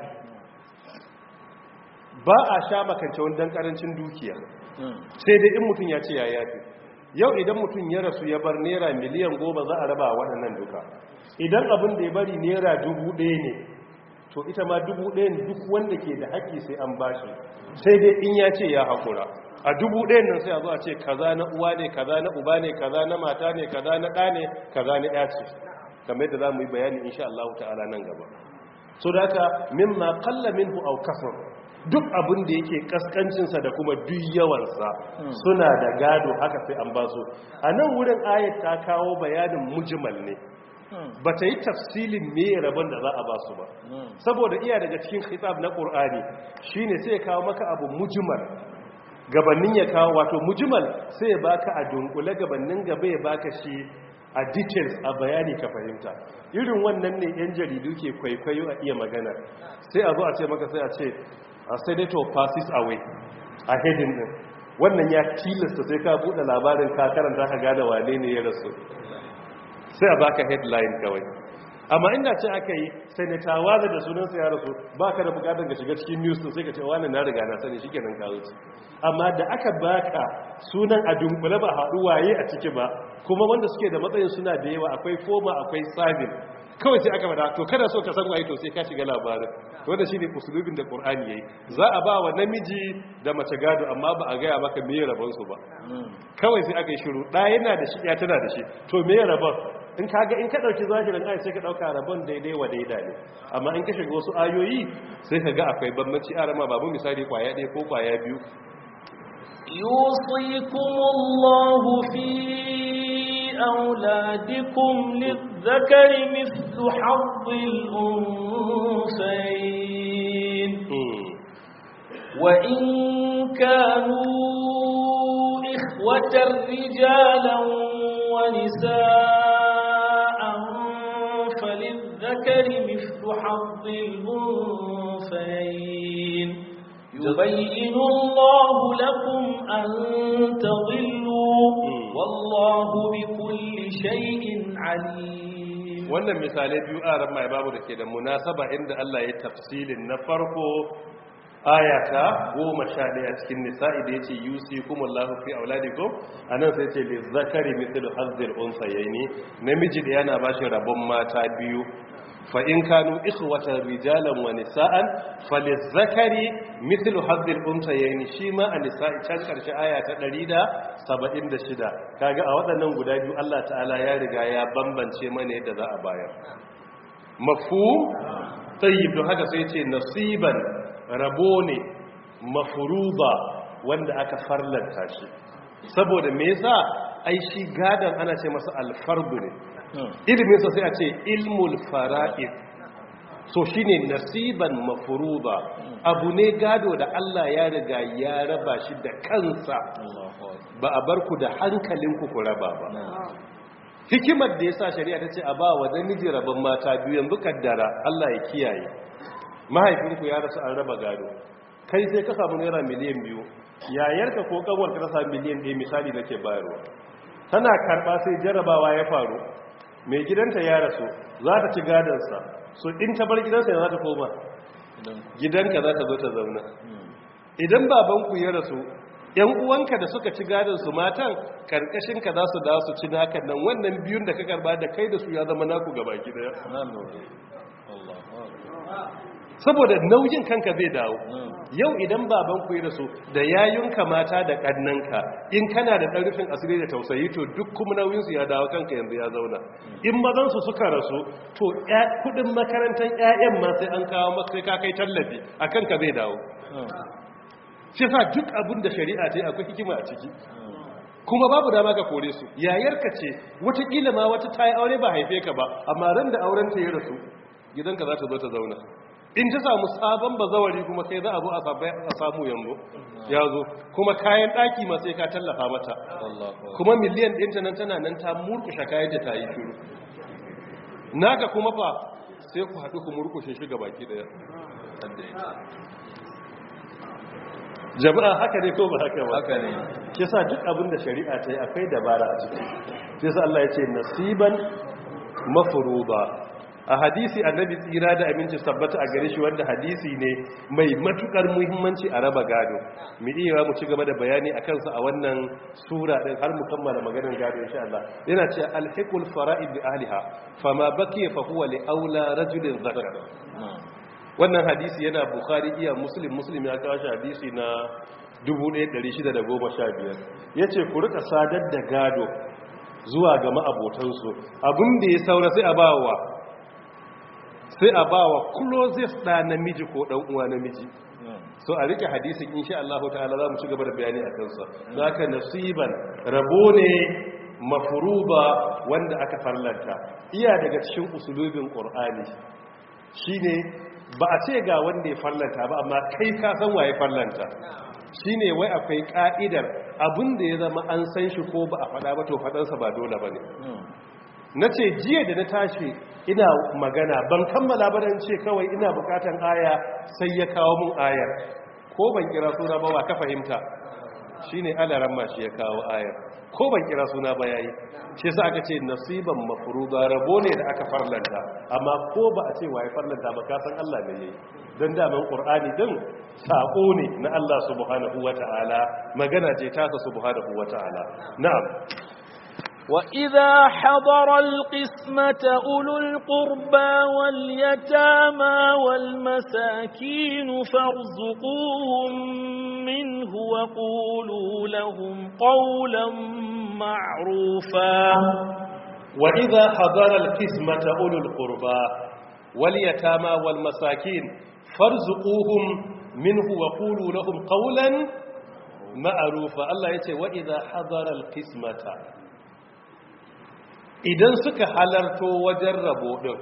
ba a sha makance wani dan karancin dukiya sai dai in mutum ya ce ya yafi yau idan mutum ya rasu ya bar naira miliyan goma za a raba waɗannan duka idan abin da ya bari naira dubu ɗaya ne to ita ma dubu ɗayan duk wanda ke da haƙƙi sai an bashi sai dai in ya ce ya haƙura a dubu ɗayan nan sai a zo a ce kaza na uwa ne kaza na uba ne kaza na mata ne kaza na ɗa ne kaza na ɗaya ce kamar yadda za mu yi bayani insha Allah ta'ala nan gaba so da haka mimma qalla minhu aw kasar duk abin da yake kaskancinsa da kuma duk yawansa suna da gado haka sai an ba su a nan wurin ayat ta kawo bayanin mujmal ne ba ta yi tafsilin me rabon da za a ba su ba saboda iya daga cikin khitab na ƙur'ani shine sai ya kawo maka abu mujmal gabanin ya kawo wato mujmal sai ya baka a dunkule gabanin gaba ya baka shi a details a bayani ka fahimta irin wannan ne yan jaridu ke kwaikwayo a iya magana sai a zo a ce maka sai a ce a senator passes away a heading din wannan ya tilasta sai ka buɗe labarin ka karanta ka gane wane ne ya rasu sai a baka headline kawai amma inda ce aka yi senator waza da sunansa ya rasu ba ka da bukatar ga shiga cikin news sai ka ce wani na riga na sani shikenan ka wuce amma da aka baka sunan a dunkule ba haɗu waye a ciki ba kuma wanda suke da matsayin suna da yawa akwai foma akwai sabin kawai sai aka bada to kada so ka san waye to sai ka shiga labarin to wanda shine usulubin da qur'ani yayi za a ba wa namiji da mace gado amma ba a gaya maka meye rabon su ba kawai sai aka yi shiru da yana da shi ya tana da shi to meye rabon in kaga in ka dauki zahirin ayat sai ka dauka rabon daidai wa daida ne amma in ka shiga wasu ayoyi sai ka ga akwai bambanci a rama babu misali kwaya ɗaya ko kwaya biyu يوصيكم الله في أولادكم للذكر مثل حظ الأنثيين وإن كانوا إخوة رجالا ونساء فللذكر مثل حظ الأنثيين يبين الله لكم أن تضلوا والله بكل شيء عليم wannan misalai biyu a ran mai babu da ke da munasaba inda Allah ya tafsilin na farko ayata goma sha ɗaya cikin nisa'i da ya ce yusi kuma Allah fi auladikum a nan sai ce lizzakari mithlu hazzil unsayaini namiji da yana bashi rabon mata biyu fa in kanu ikhwatan rijalan wa nisa'an falizzakari mithlu hazzil unsayaini shi ma a nisa'i can karshe aya ta 176 kaga a waɗannan guda biyu Allah ta'ala ya riga ya bambance mana yadda za a bayar mafhum tayyib don haka sai ce nasiban rabo ne mafuruba wanda aka farlanta shi saboda me yasa ai shi gadan ana ce masa alfardu ne ilimin sa sai a ce ilmul fara'id so shine nasiban mafuruba abu ne gado da Allah ya riga ya raba shi da kansa ba a bar ku da hankalinku ku raba ba hikimar da yasa shari'a ta ce a ba wa namiji rabon mata biyu yanzu kaddara Allah ya kiyaye mahaifinku ya rasu an raba gado kai sai ka samu naira miliyan biyu yayarka ko kanwarka ta samu miliyan ɗaya misali nake bayarwa tana karɓa sai jarabawa ya faru mai gidanta ya rasu za ta ci gadonsa so in ta bar gidansa ya za ta koma gidanka za ta zo ta zauna idan babanku ya rasu yan uwanka da suka ci gadonsu matan karkashinka za su dawo su ci nakan nan wannan biyun da ka karba da kai da su ya zama naku gaba gida saboda nauyin kanka zai dawo yau idan baban ku yi rasu da yayunka mata da kannanka in kana da ɗarfin asiri da tausayi to duk kuma nauyinsu ya dawo kanka yanzu ya zauna in mazansu suka rasu to kudin makarantar 'ya'yan ma sai an kawo maka sai ka kai tallafi a kanka zai dawo shi sa duk abin da shari'a ce akwai hikima a ciki kuma babu dama ka kore su yayarka ce watakila ma wata ta yi aure ba haife ka ba amma ran da auren ta ya rasu gidanka za ta zo ta zauna in ta samu sabon bazawari kuma kai za a zo a samu yanzu ya zo kuma kayan ɗaki ma sai ka tallafa mata kuma miliyan ɗinta nan tana nan ta murkushe kayan da ta yi shiru naka kuma fa sai ku haɗu ku murkushe shi baki ɗaya jama'a haka ne ko ba haka ba haka ne kisa duk abin da shari'a ta yi akwai dabara a ciki kisa Allah ya ce nasiban mafuruba a hadisi annabi tsira da aminci tabbata a gare shi wanda hadisi ne mai matukar muhimmanci a raba gado mu iya mu ci gaba da bayani a kansa a wannan sura din har mu kammala maganar gado insha Allah yana cewa alhiqul fara'id bi ahliha fama baqiya fa huwa li aula rajulin zakar wannan hadisi yana bukhari iya muslim muslim ya kawo shi hadisi na 1615 yace ku rika sadar da gado zuwa ga ma'abotansu abin da ya saura sai a bawa sai a bawa closest da namiji ko dan uwa namiji so a rike hadisin insha Allah ta'ala za mu ci gaba da bayani a kansa zaka nasiban rabo ne mafruba wanda aka farlanta iya daga cikin usulubin qur'ani shine ba a ce ga wanda ya farlanta ba amma kai ka san waye farlanta shine wai akwai ka'idar abinda ya zama an san shi ko ba a faɗa ba to faɗansa ba dole ba ne na ce jiya da na tashi ina magana ban kammala ba don ce kawai ina bukatan aya sai ya kawo mun ayar ko ban kira suna ba wa ka fahimta shine alaran ma shi ya kawo ayar ko ban kira suna ba yayi shi yasa aka ce nasiban mafruḍa rabo ne da aka farlanta amma ko ba a ce waye farlanta ba ka san Allah ne yayi dan daman qur'ani din sako ne na Allah subhanahu wataala magana ce ta subhanahu wataala na'am وإذا حضر القسمة أولو القربى واليتامى والمساكين فارزقوهم منه وقولوا لهم قولا معروفا وإذا حضر القسمة أولو القربى واليتامى والمساكين فارزقوهم منه وقولوا لهم قولا معروفا الله يتي وإذا حضر القسمة idan suka halarto wajen rabo ɗin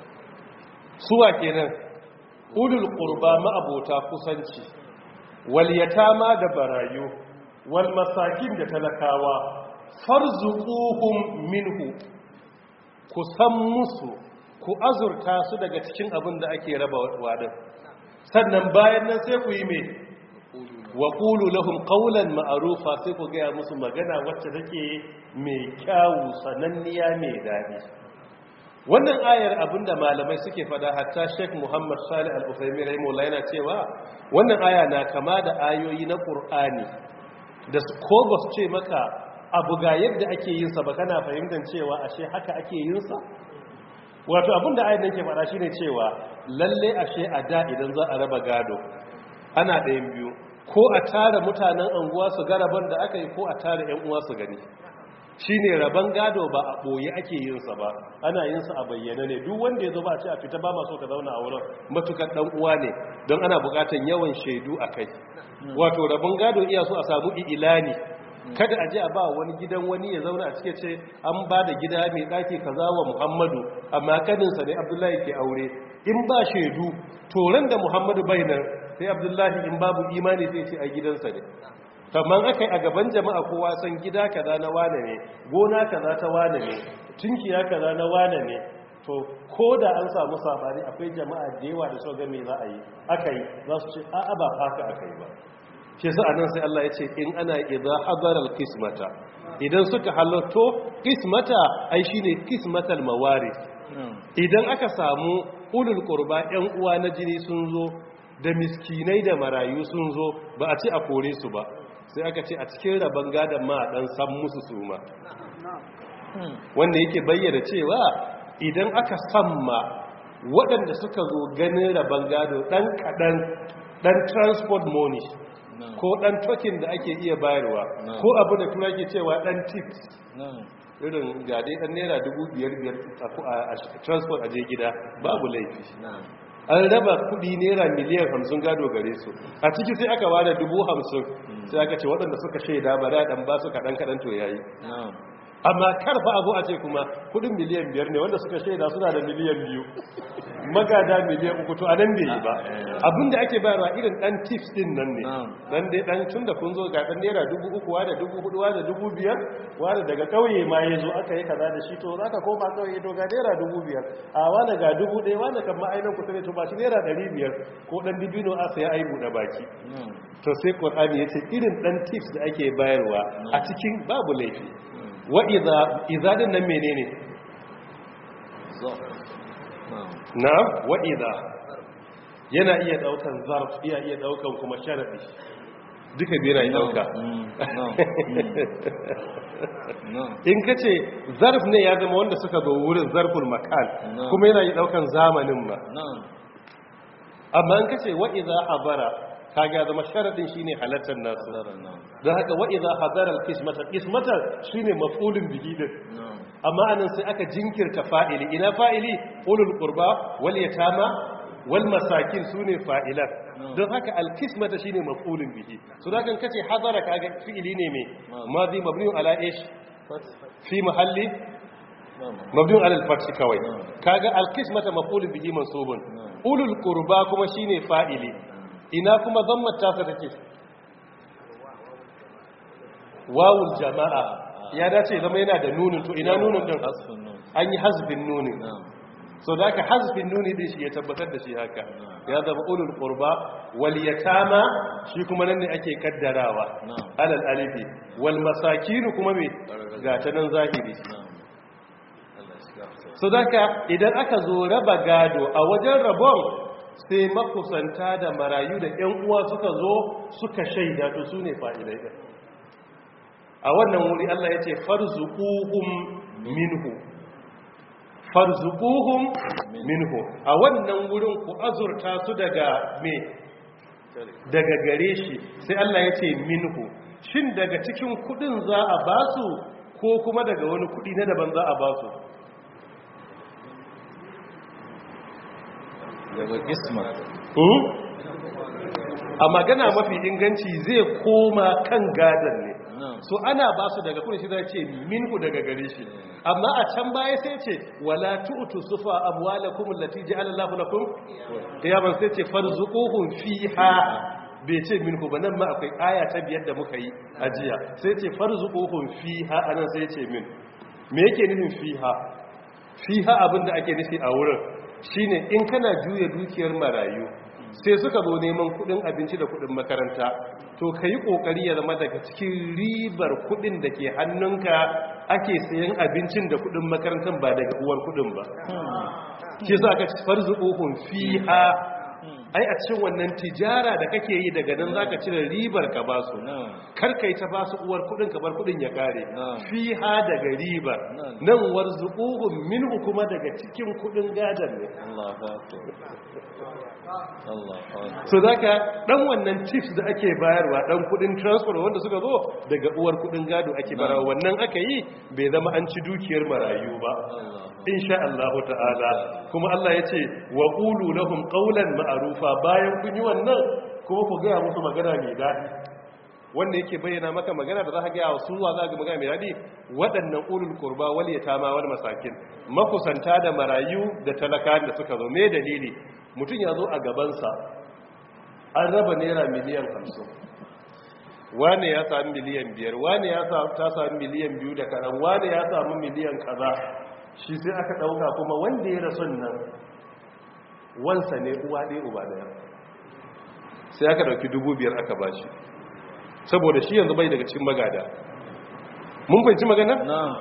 suwa kenan ulul qurba ma'abota kusanci wal yatama da barayu wal masakin da talakawa farzuquhum minhu ku san musu ku azurta su daga cikin abin da ake raba wadin sannan bayan nan sai ku yi me wa qulu lahum qawlan ma'rufa sai ku ga musu magana wacce take mai kyawu sananniya mai dadi wannan ayar abinda malamai suke fada hatta Sheikh Muhammad Salih Al-Uthaymeen rahimahullah yana cewa wannan aya na kama da ayoyi na Qur'ani da ko ba su ce maka abu ga yadda ake yin sa ba kana fahimtar cewa ashe haka ake yin sa wato abinda ayar nan ke fada shine cewa lalle ashe a da idan za a raba gado ana ɗayan biyu ko a tara mutanen anguwa su ga rabon da aka yi ko a tara yan uwa su gani shine rabon gado ba a ɓoye ake yinsa ba ana yinsa a bayyana ne duk wanda ya zo ba a ce a fita ba maso ka zauna a wurin matukar ɗan uwa ne don ana buƙatar yawan shaidu a kai wato rabon gado iya so a samu ilani kada a je a ba wani gidan wani ya zauna a cike ce an ba da gida mai ɗaki kaza wa muhammadu amma kaninsa ne abdullahi ke aure in ba shaidu toron da muhammadu bai nan sai abdullahi in babu imani sai ce a gidansa ne kamar aka yi a gaban jama'a kowa san gida kaza na wane ne gona kaza ta wane ne tunkiya kaza na wane ne to ko da an samu sabani akwai jama'a da yawa da so ga me za a yi aka yi za su ce a'a ba haka aka yi ba shi sa anan sai Allah ya ce in ana idza hadara alqismata idan suka halarto qismata ai shine qismatal mawaris idan aka samu ulul qurba yan uwa na jini sun zo da miskinai da marayu sun zo ba a ce a kore su ba sai aka ce a cikin rabon gadon ma dan san musu suma wanda yake bayyana cewa idan aka samma waɗanda suka zo ganin rabon gado ɗan kaɗan ɗan transport money ko ɗan token da ake iya bayarwa ko abu da tura ke cewa ɗan tips irin gade ɗan naira dubu biyar biyar a transport a je gida babu laifi an raba kudi naira miliyan hamsin gado gare su a ciki sai aka ware dubu hamsin sai aka ce waɗanda suka shaida ba da ɗan ba su kaɗan kaɗan to yayi amma karfa abu a ce kuma kudin miliyan biyar ne wanda suka shaida suna da miliyan biyu magada miliyan uku to a nan bai yi ba abinda ake bayarwa irin dan tips din nan ne dan dai dan tun da kun zo ga dan naira dubu uku wa da dubu hudu wa da dubu biyar wa da daga kauye ma ya zo aka yi kaza da shi to za ka koma kauye to ga naira dubu biyar a wani ga dubu ɗaya wani kan ma'ainan kusa ne to ba shi naira ɗari biyar ko dan dibino a saya ai buɗe baki to sai qur'ani yace irin dan tips da ake bayarwa a cikin babu laifi wa idza idza din nan menene na wa idza yana iya daukan zarf iya iya daukan kuma sharadi duka biyar ya dauka in ka ce zarf ne ya zama wanda suka zo wurin zarful makan kuma yana yi daukan zamanin ma amma in ka ce wa'iza habara kaga zama sharadin shine halattar nasu don haka wa'iza habara kismata kismata shine mafulin bihi din amma anan sai aka jinkirta fa'ili ina fa'ili ulul qurba wal yatama wal masakin sune fa'ilan don haka alkismata shine maf'ulun bihi so da kan kace hadara kaga fi'ili ne me madi mabni ala ish fi mahalli mabni ala al-fath kawai kaga alkismata maf'ulun bihi mansubun ulul qurba kuma shine fa'ili ina kuma dhammat ta take wawul jama'a ya dace zama yana da nunin to ina nunin din an yi hasbin nunin so da aka hasbin nuni din shi ya tabbatar da shi haka ya zama ulul qurba wal yatama shi kuma nan ne ake kaddarawa alal alifi wal masakin kuma me ga ta nan zahiri so da idan aka zo raba gado a wajen rabon sai makusanta da marayu da ƴan uwa suka zo suka shaida to sune fa'idai din a wannan wuri Allah ya ce farzuquhum minhu farzuquhum minhu a wannan wurin ku azurta su daga me daga gare shi sai Allah ya ce minhu shin daga cikin kudin za a ba su ko kuma daga wani kudi na daban za a ba su daga kismat a magana mafi inganci zai koma kan gadon ne so ana ba su daga kudin shi zai ce minku daga gare shi amma a can baya sai ce wala tu'tu sufa amwalakum allati ja'ala Allahu lakum qiyaman sai ce farzuquhum fiha bai ce minku ba nan ma akwai aya ta biyar da muka yi ajiya sai ce farzuquhum fiha anan sai ce min me yake nufin fiha fiha abinda ake nufi a wurin shine in kana juya dukiyar marayu sai suka zo neman kudin abinci da kudin makaranta to ka yi kokari ya zama daga cikin ribar kudin da ke hannunka ake sayan abincin da kudin makarantar ba daga uwar kudin ba ke sa aka farzuƙohun fiha ai a cikin wannan tijara da kake yi daga nan zaka cire ribar ka basu kar kai ta basu uwar kudin ka bar kudin ya kare fiha daga ribar nan warzuquhum minhu kuma daga cikin kudin gadan ne so zaka dan wannan tips da ake bayarwa dan kudin transfer wanda suka zo daga uwar kudin gado ake barawa wannan aka yi bai zama an ci dukiyar marayu ba insha Allah ta'ala kuma Allah ya ce wa qulu lahum qawlan ma'rufa bayan kun yi wannan kuma ku ga musu magana mai dadi wanda yake bayyana maka magana da za ka gaya wa su wa za ga magana mai dadi waɗannan ulul qurba wal yatama wal masakin makusanta da marayu da talaka da suka zo me dalili mutum ya zo a gabansa an raba naira miliyan hamsin wane ya sami miliyan biyar wane ya ta sami miliyan biyu da kaɗan wane ya sami miliyan kaza shi sai aka ɗauka kuma wanda ya rasu nan wansa ne uwa ɗaya uba ɗaya sai aka ɗauki dubu biyar aka ba shi saboda shi yanzu bai daga cikin magada mun fahimci magana?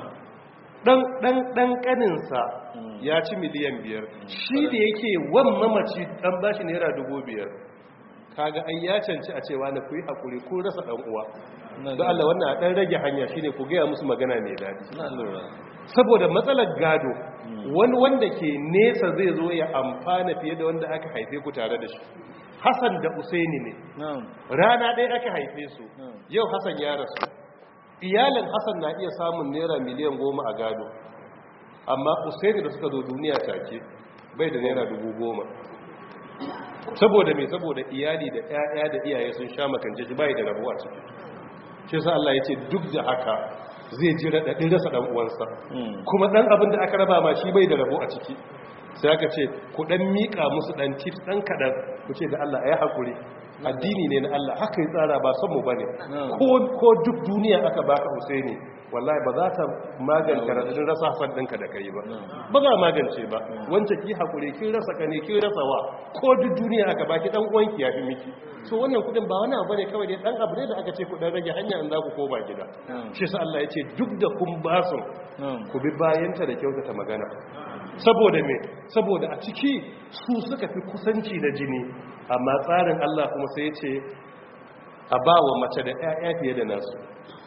ɗan ƙaninsa ya ci miliyan biyar shi da yake wan mamaci ɗan bashi naira dubu biyar kaga ai ya canci a cewa na kuyi haƙuri ko rasa ɗan uwa don Allah wannan a ɗan rage hanya shine ku gaya musu magana mai daɗi saboda matsalar gado wani wanda ke nesa zai zo ya amfana fiye da wanda aka haife ku tare da shi Hassan da Usaini ne rana ɗaya aka haife su yau Hassan ya rasu iyalin hassan na iya samun naira miliyan goma a gado amma usaini da suka zo duniya take bai da naira dubu goma saboda mai saboda iyali da 'ya'ya da iyaye sun sha makance shi bai da rabuwa ciki shi sa Allah ya ce duk da haka zai ji raɗaɗin rasa ɗan uwansa kuma ɗan abin da aka raba ma shi bai da rabo a ciki sai aka ce ku dan mika musu dan tips dan kadan ku ce da Allah ayi hakuri addini ne na Allah haka yi tsara ba son mu bane ko ko duk duniya aka baka Husaini wallahi ba za ta magance radadin rasa hasan ɗinka da kai ba ba za magance ba wancan ki hakuri kin rasa kane kin rasa wa ko duk duniya aka baki dan uwanki ya fi miki so wannan kudin ba wani abu ne kawai dai dan abu ne da aka ce ku dan rage hanya in za ku koma gida shi sa Allah ya ce duk da kun ba su ku bi bayanta da kyautata magana saboda me saboda a ciki su suka fi kusanci da jini amma tsarin Allah kuma sai ya ce a ba wa mace da 'ya'ya fiye da nasu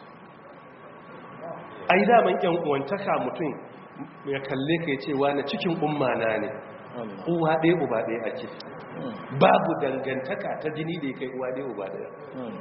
ai daman yan uwantaka mutum ya kalle ka ce wani cikin umma na ne uwa ɗaya uba ɗaya ake babu dangantaka ta jini da ya kai uwa ɗaya uba ɗaya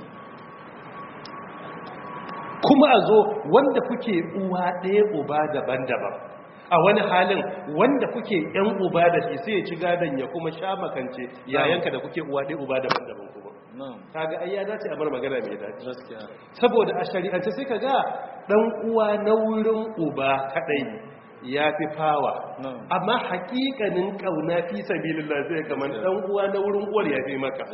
kuma a zo wanda kuke uwa ɗaya uba daban-daban a wani halin wanda kuke yan uba da shi sai ya ci gadon ya kuma sha makance yayanka da kuke uwa ɗaya uba daban-daban kuma kaga ai ya dace a bar magana mai dace saboda a shari'ance sai kaga dan uwa na wurin uba kadai ya fi fawa amma hakikanin kauna fi sabilillah sai kaman dan uwa na wurin uwar ya fi maka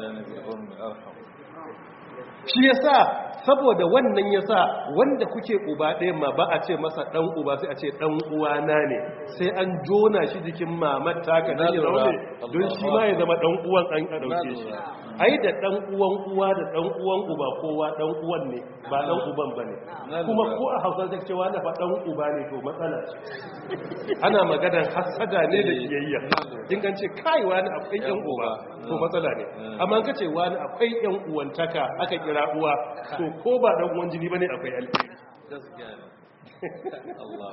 shi yasa saboda wannan yasa wanda kuke uba ɗaya ma ba a ce masa ɗan uba sai a ce ɗan uwana ne sai an jona shi jikin mamar taka da ya zaune don shi ma ya zama ɗan uwan an a ɗauke shi ai da ɗan uwan uwa da ɗan uwan uba kowa ɗan uwan ne ba ɗan uban ba ne kuma ko a hausa ta cewa na fa ɗan uba ne to matsala ce ana maganar hasada ne da kiyayya in kan ce kai wani akwai yan uba to matsala ne amma ka ce wani akwai yan uwantaka aka kira uwa to ko ba dan uwan jini bane akwai alheri gaskiya ne Allah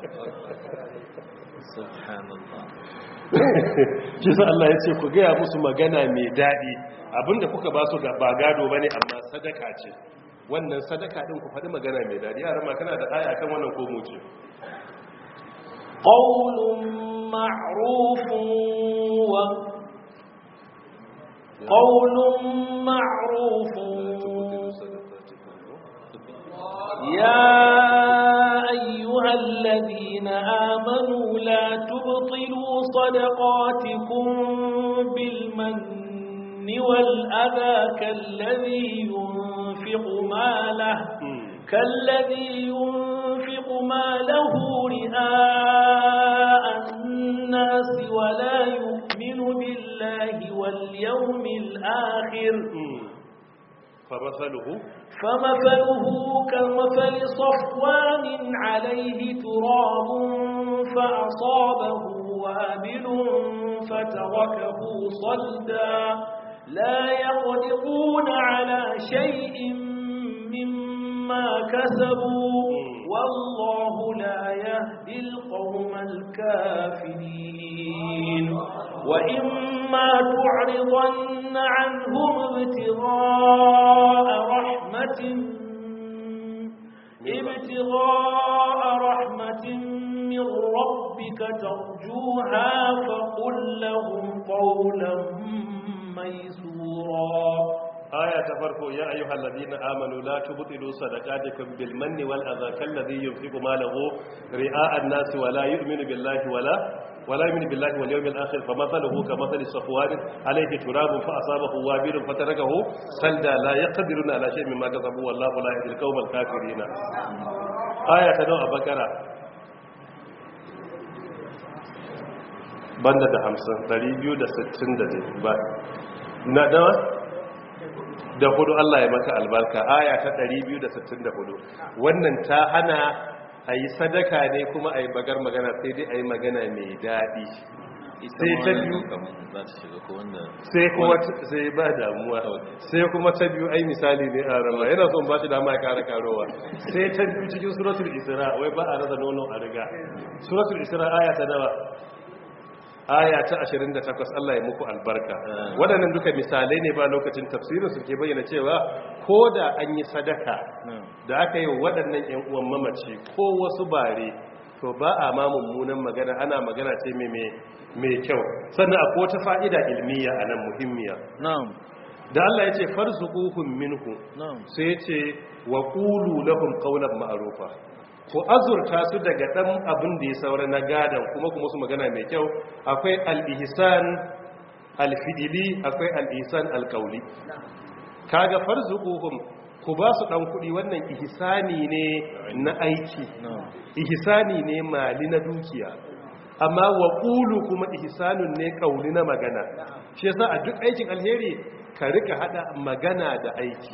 subhanallah shi sa Allah ya ce ku gaya musu magana mai daɗi abinda kuka ba su ba gado bane amma sadaka ce wannan sadaka din ku faɗi magana mai daɗi yaran ma kana da aya kan wannan ko mu ce قول معروف و قول معروف يا أيها الذين آمنوا لا تبطلوا صدقاتكم بالمن والأذى كالذي ينفق ماله كالذي ينفق ماله رئاء الناس ولا يؤمن بالله واليوم الآخر فمثله فمثله كمثل صفوان عليه تراب فأصابه وابل فتركه صلدا لا يقدرون على شيء مما كسبوا والله لا يهدي القوم الكافرين وإما تعرضن عنهم ابتغاء رحمة ابتغاء رحمة من ربك ترجوها فقل لهم قولا ميسورا aya ta farko ya ayyuhal ladina amanu la tubtilu sadaqatikum bil manni wal adha kalladhi yunfiqu malahu ri'a an-nas wa la yu'minu billahi wala wala yu'minu billahi wal yawmil akhir famathaluhu kamathali safwan alayhi turabun fa asabahu wabilun fatarakahu salda la yaqdiruna ala shay'in mimma kasabu wallahu la yahdil qawmal kafirin aya ta nawa bakara banda da 50 260 ba na dawa da hudu Allah ya maka albarka aya ta 264 wannan ta hana a yi sadaka ne kuma a yi bagar magana sai dai a yi magana mai daɗi sai ta biyu sai kuma sai ba damuwa sai kuma ta biyu ai misali ne a rama yana son ba shi dama ya kara karowa sai ta biyu cikin suratul isra wai ba a rasa nono a riga suratul isra aya ta nawa aya ta 28 Allah ya muku albarka waɗannan duka misalai ne ba lokacin tafsirin su ke bayyana cewa ko da an yi sadaka da aka yi waɗannan ƴan uwan mamaci ko wasu bare to ba a ma mummunan magana ana magana ce mai kyau sannan akwai wata fa'ida ilmiya a nan muhimmiya da Allah ya ce farzuquhum minhu sai ya ce wa qulu lahum qawlan ma'rufa ku azurta su daga ɗan abin da ya saura na gadon kuma kuma su magana mai kyau akwai al-ihsan al-fi'ili akwai al-ihsan al-qawli kaga farzuquhum ku ba su dan kudi wannan ihsani ne na aiki ihsani ne mali na dukiya amma wa qulu kuma ihsanun ne kauli na magana shi yasa a duk aikin alheri ka rika hada magana da aiki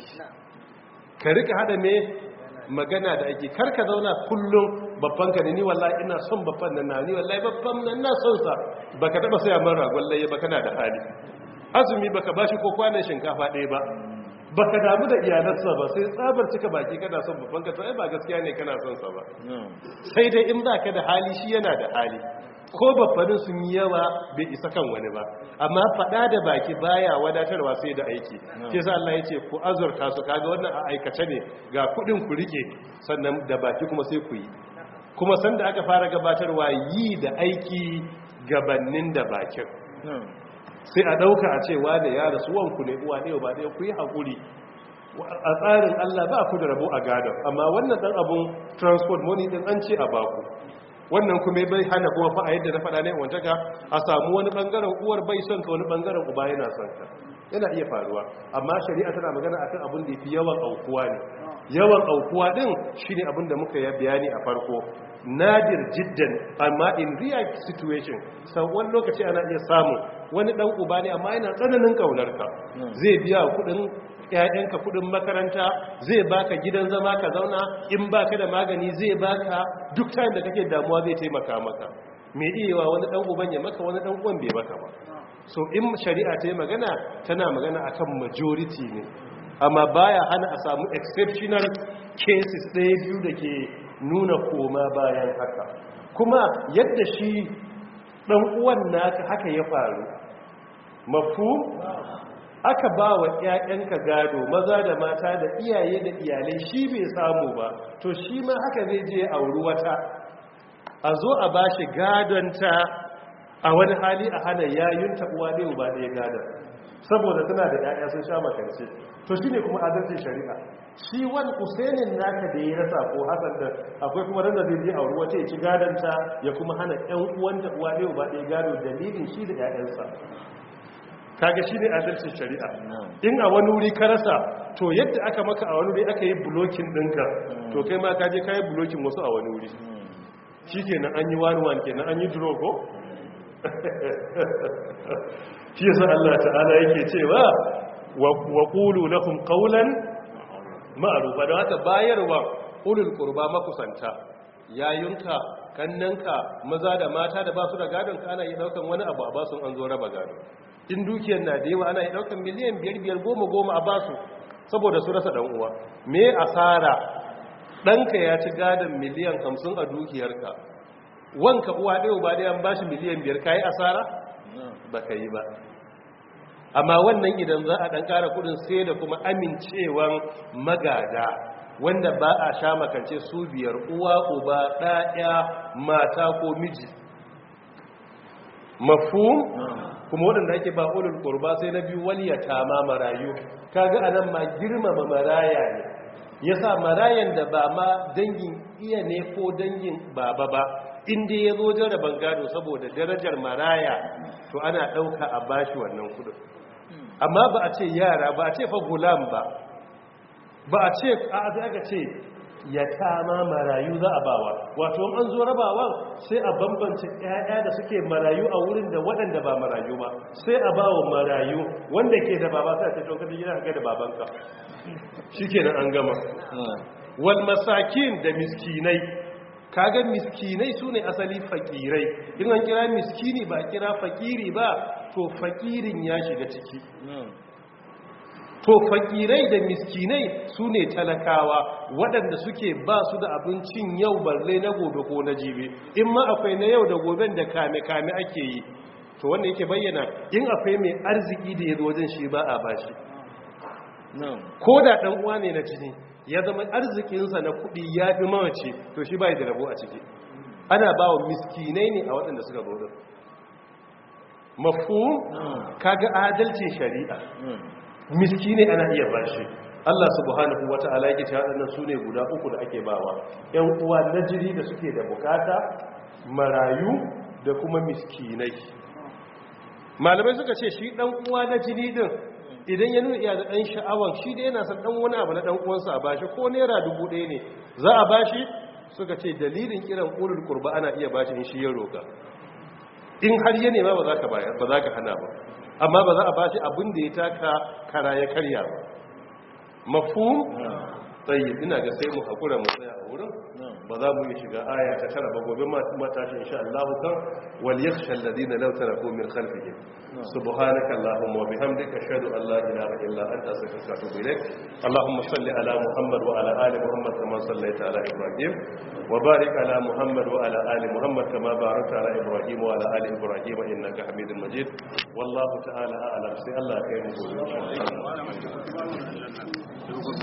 ka rika hada me magana da aiki kar ka zauna kullum babban ka ne ni wallahi ina son babban nan ni wallahi babban nan na son sa baka taba saya man ragon laye ba kana da hali azumi baka bashi ko kwanan shinkafa ɗaya ba baka damu da iyalansa ba sai tsabar cika baki kana son babban ka to ai ba gaskiya ne kana son sa ba sai dai in baka da hali shi yana da hali ko babbanin sun yi yawa bai isa kan wani ba amma fada da baki baya wadatarwa sai da aiki ke sa Allah ya ce ku azurta su kaga wannan a aikace ne ga kudin ku rike sannan da baki kuma sai ku yi kuma sanda aka fara gabatarwa yi da aiki gabannin da bakin sai a dauka a cewa da ya rasu wanku ne uwa ne ba ɗaya ku yi haƙuri a tsarin Allah ba ku da rabo a gadon amma wannan ɗan abun transport money ɗin an ce a baku wannan kuma bai hana kuma fa a yadda na faɗa ne wantaka a samu wani ɓangaren uwar bai son ka wani ɓangaren uba yana son ka yana iya faruwa amma shari'a tana magana akan abin da yafi yawan aukuwa ne yawan aukuwa din shine abin da muka yi bayani a farko nadir jiddan amma in real situation sau wani lokaci ana iya samu wani dan uba ne amma yana tsananin kaunar ka zai biya kudin ƴaƴanka kudin makaranta zai baka gidan zama ka zauna in baka da magani zai baka duk time da kake damuwa zai taimaka maka me iyawa wani dan uban ya maka wani dan uwan bai maka ba so in shari'a ta yi magana tana magana akan majority ne amma baya hana a samu exceptional cases ɗaya biyu da ke nuna koma bayan haka kuma yadda shi ɗan uwan naka haka ya faru mafu aka ba wa ‘ya'yanka gado maza da mata da iyaye da iyalai shi bai samu ba to shi ma haka zai je auri wata a zo a ba shi gadonta a wani hali a hana yayunta uwa ɗaya ba ɗaya gadon saboda tana da ‘ya'ya sun sha makance to shi ne kuma adalcin shari'a shi wani usainin naka da ya rasa ko hasan da akwai kuma randa zai je auri wata ya ci gadonta ya kuma hana ‘yan uwanta uwa ɗaya ba ɗaya gado dalilin shi da ‘ya'yansa kaga shi ne adalcin shari'a in a wani wuri ka rasa to yadda aka maka a wani wuri aka yi bulokin ɗinka to kai ma kaje ka yi bulokin wasu a wani wuri shi kenan an yi wani wani kenan an yi drogo shi yasa Allah ta'ala yake cewa wa qulu lahum qawlan ma'rufa da haka bayarwa ulul qurba makusanta yayunka kannanka maza da mata da ba su da gadon ka ana yi daukan wani abu a basu an zo raba gado in dukiyar na da yawa ana yi daukan miliyan biyar biyar goma goma a basu saboda su rasa dan uwa me asara ɗanka ya ci gadon miliyan hamsin a dukiyarka wanka uwa ɗaya ba ɗaya ba shi miliyan biyar ka yi asara ba ka yi ba amma wannan idan za a ɗan ƙara kudin sai da kuma amincewan magada wanda ba a sha makance su biyar uwa uba ɗaya mata ko miji mafu kuma waɗanda ake ba ulul ƙurba sai na biyu waliyata ma marayu kaga anan ma girmama maraya ne yasa marayan da ba ma dangin iya ne ko dangin baba ba inda ya zo jaraban gado saboda darajar maraya to ana ɗauka a bashi wannan kudin amma ba a ce yara ba a ce fa gulam ba ba a ce a aka ce ya tama marayu za a bawa wato an zo rabawa sai a bambance ƴaƴa da suke marayu a wurin da waɗanda ba marayu ba sai a bawa marayu wanda ke da baba sai a ce to kada gida ka da babanka shikenan an gama wal masakin da miskinai kaga miskinai su ne asali fakirai in an kira miskini ba kira fakiri ba to fakirin ya shiga ciki to fakirai da miskinai su ne talakawa waɗanda suke ba su da abincin yau balle na gobe ko na jibi in ma akwai na yau da goben da kame-kame ake yi to wanda yake bayyana in akwai mai arziki da ya zo wajen shi ba a bashi ko da ɗan uwa ne na jini ya zama arzikinsa na kuɗi ya fi mawace to shi bai da rabo a ciki ana ba wa miskinai ne a waɗanda suka zo mafu kaga adalcin shari'a miskinai ana iya bashi Allah subhanahu wata'ala yake cewa waɗannan sune guda uku da ake bawa ƴan uwa na jiri da suke da bukata marayu da kuma miskinai malamai suka ce shi dan uwa na jini din idan ya nuna iya da dan sha'awan shi da yana son dan wani abu na dan uwansa a bashi ko naira dubu ɗaya ne za a bashi suka ce dalilin kiran ulul qurba ana iya bashi in shi ya roka in har ya nema ba za ka bayar ba za ka hana ba amma ba za a bashi abin da ya taka kara ya karya ba mafhum tsayi ina ga sai mu hakura mu tsaya a wurin ba za mu yi shiga aya ta tara ba gobe matashi insha Allah kan wal yakhsha alladhina law taraku min khalfihim subhanaka allahumma wa bihamdika ashhadu an la ilaha illa anta astaghfiruka wa atubu ilaik allahumma salli ala muhammad wa ala ali muhammad kama sallaita ala ibrahim wa barik ala muhammad wa ala ali muhammad kama barakta ala ibrahim wa ala ali ibrahim innaka hamidul majid wallahu ta'ala a'lam sai Allah ya kai mu gobe insha Allah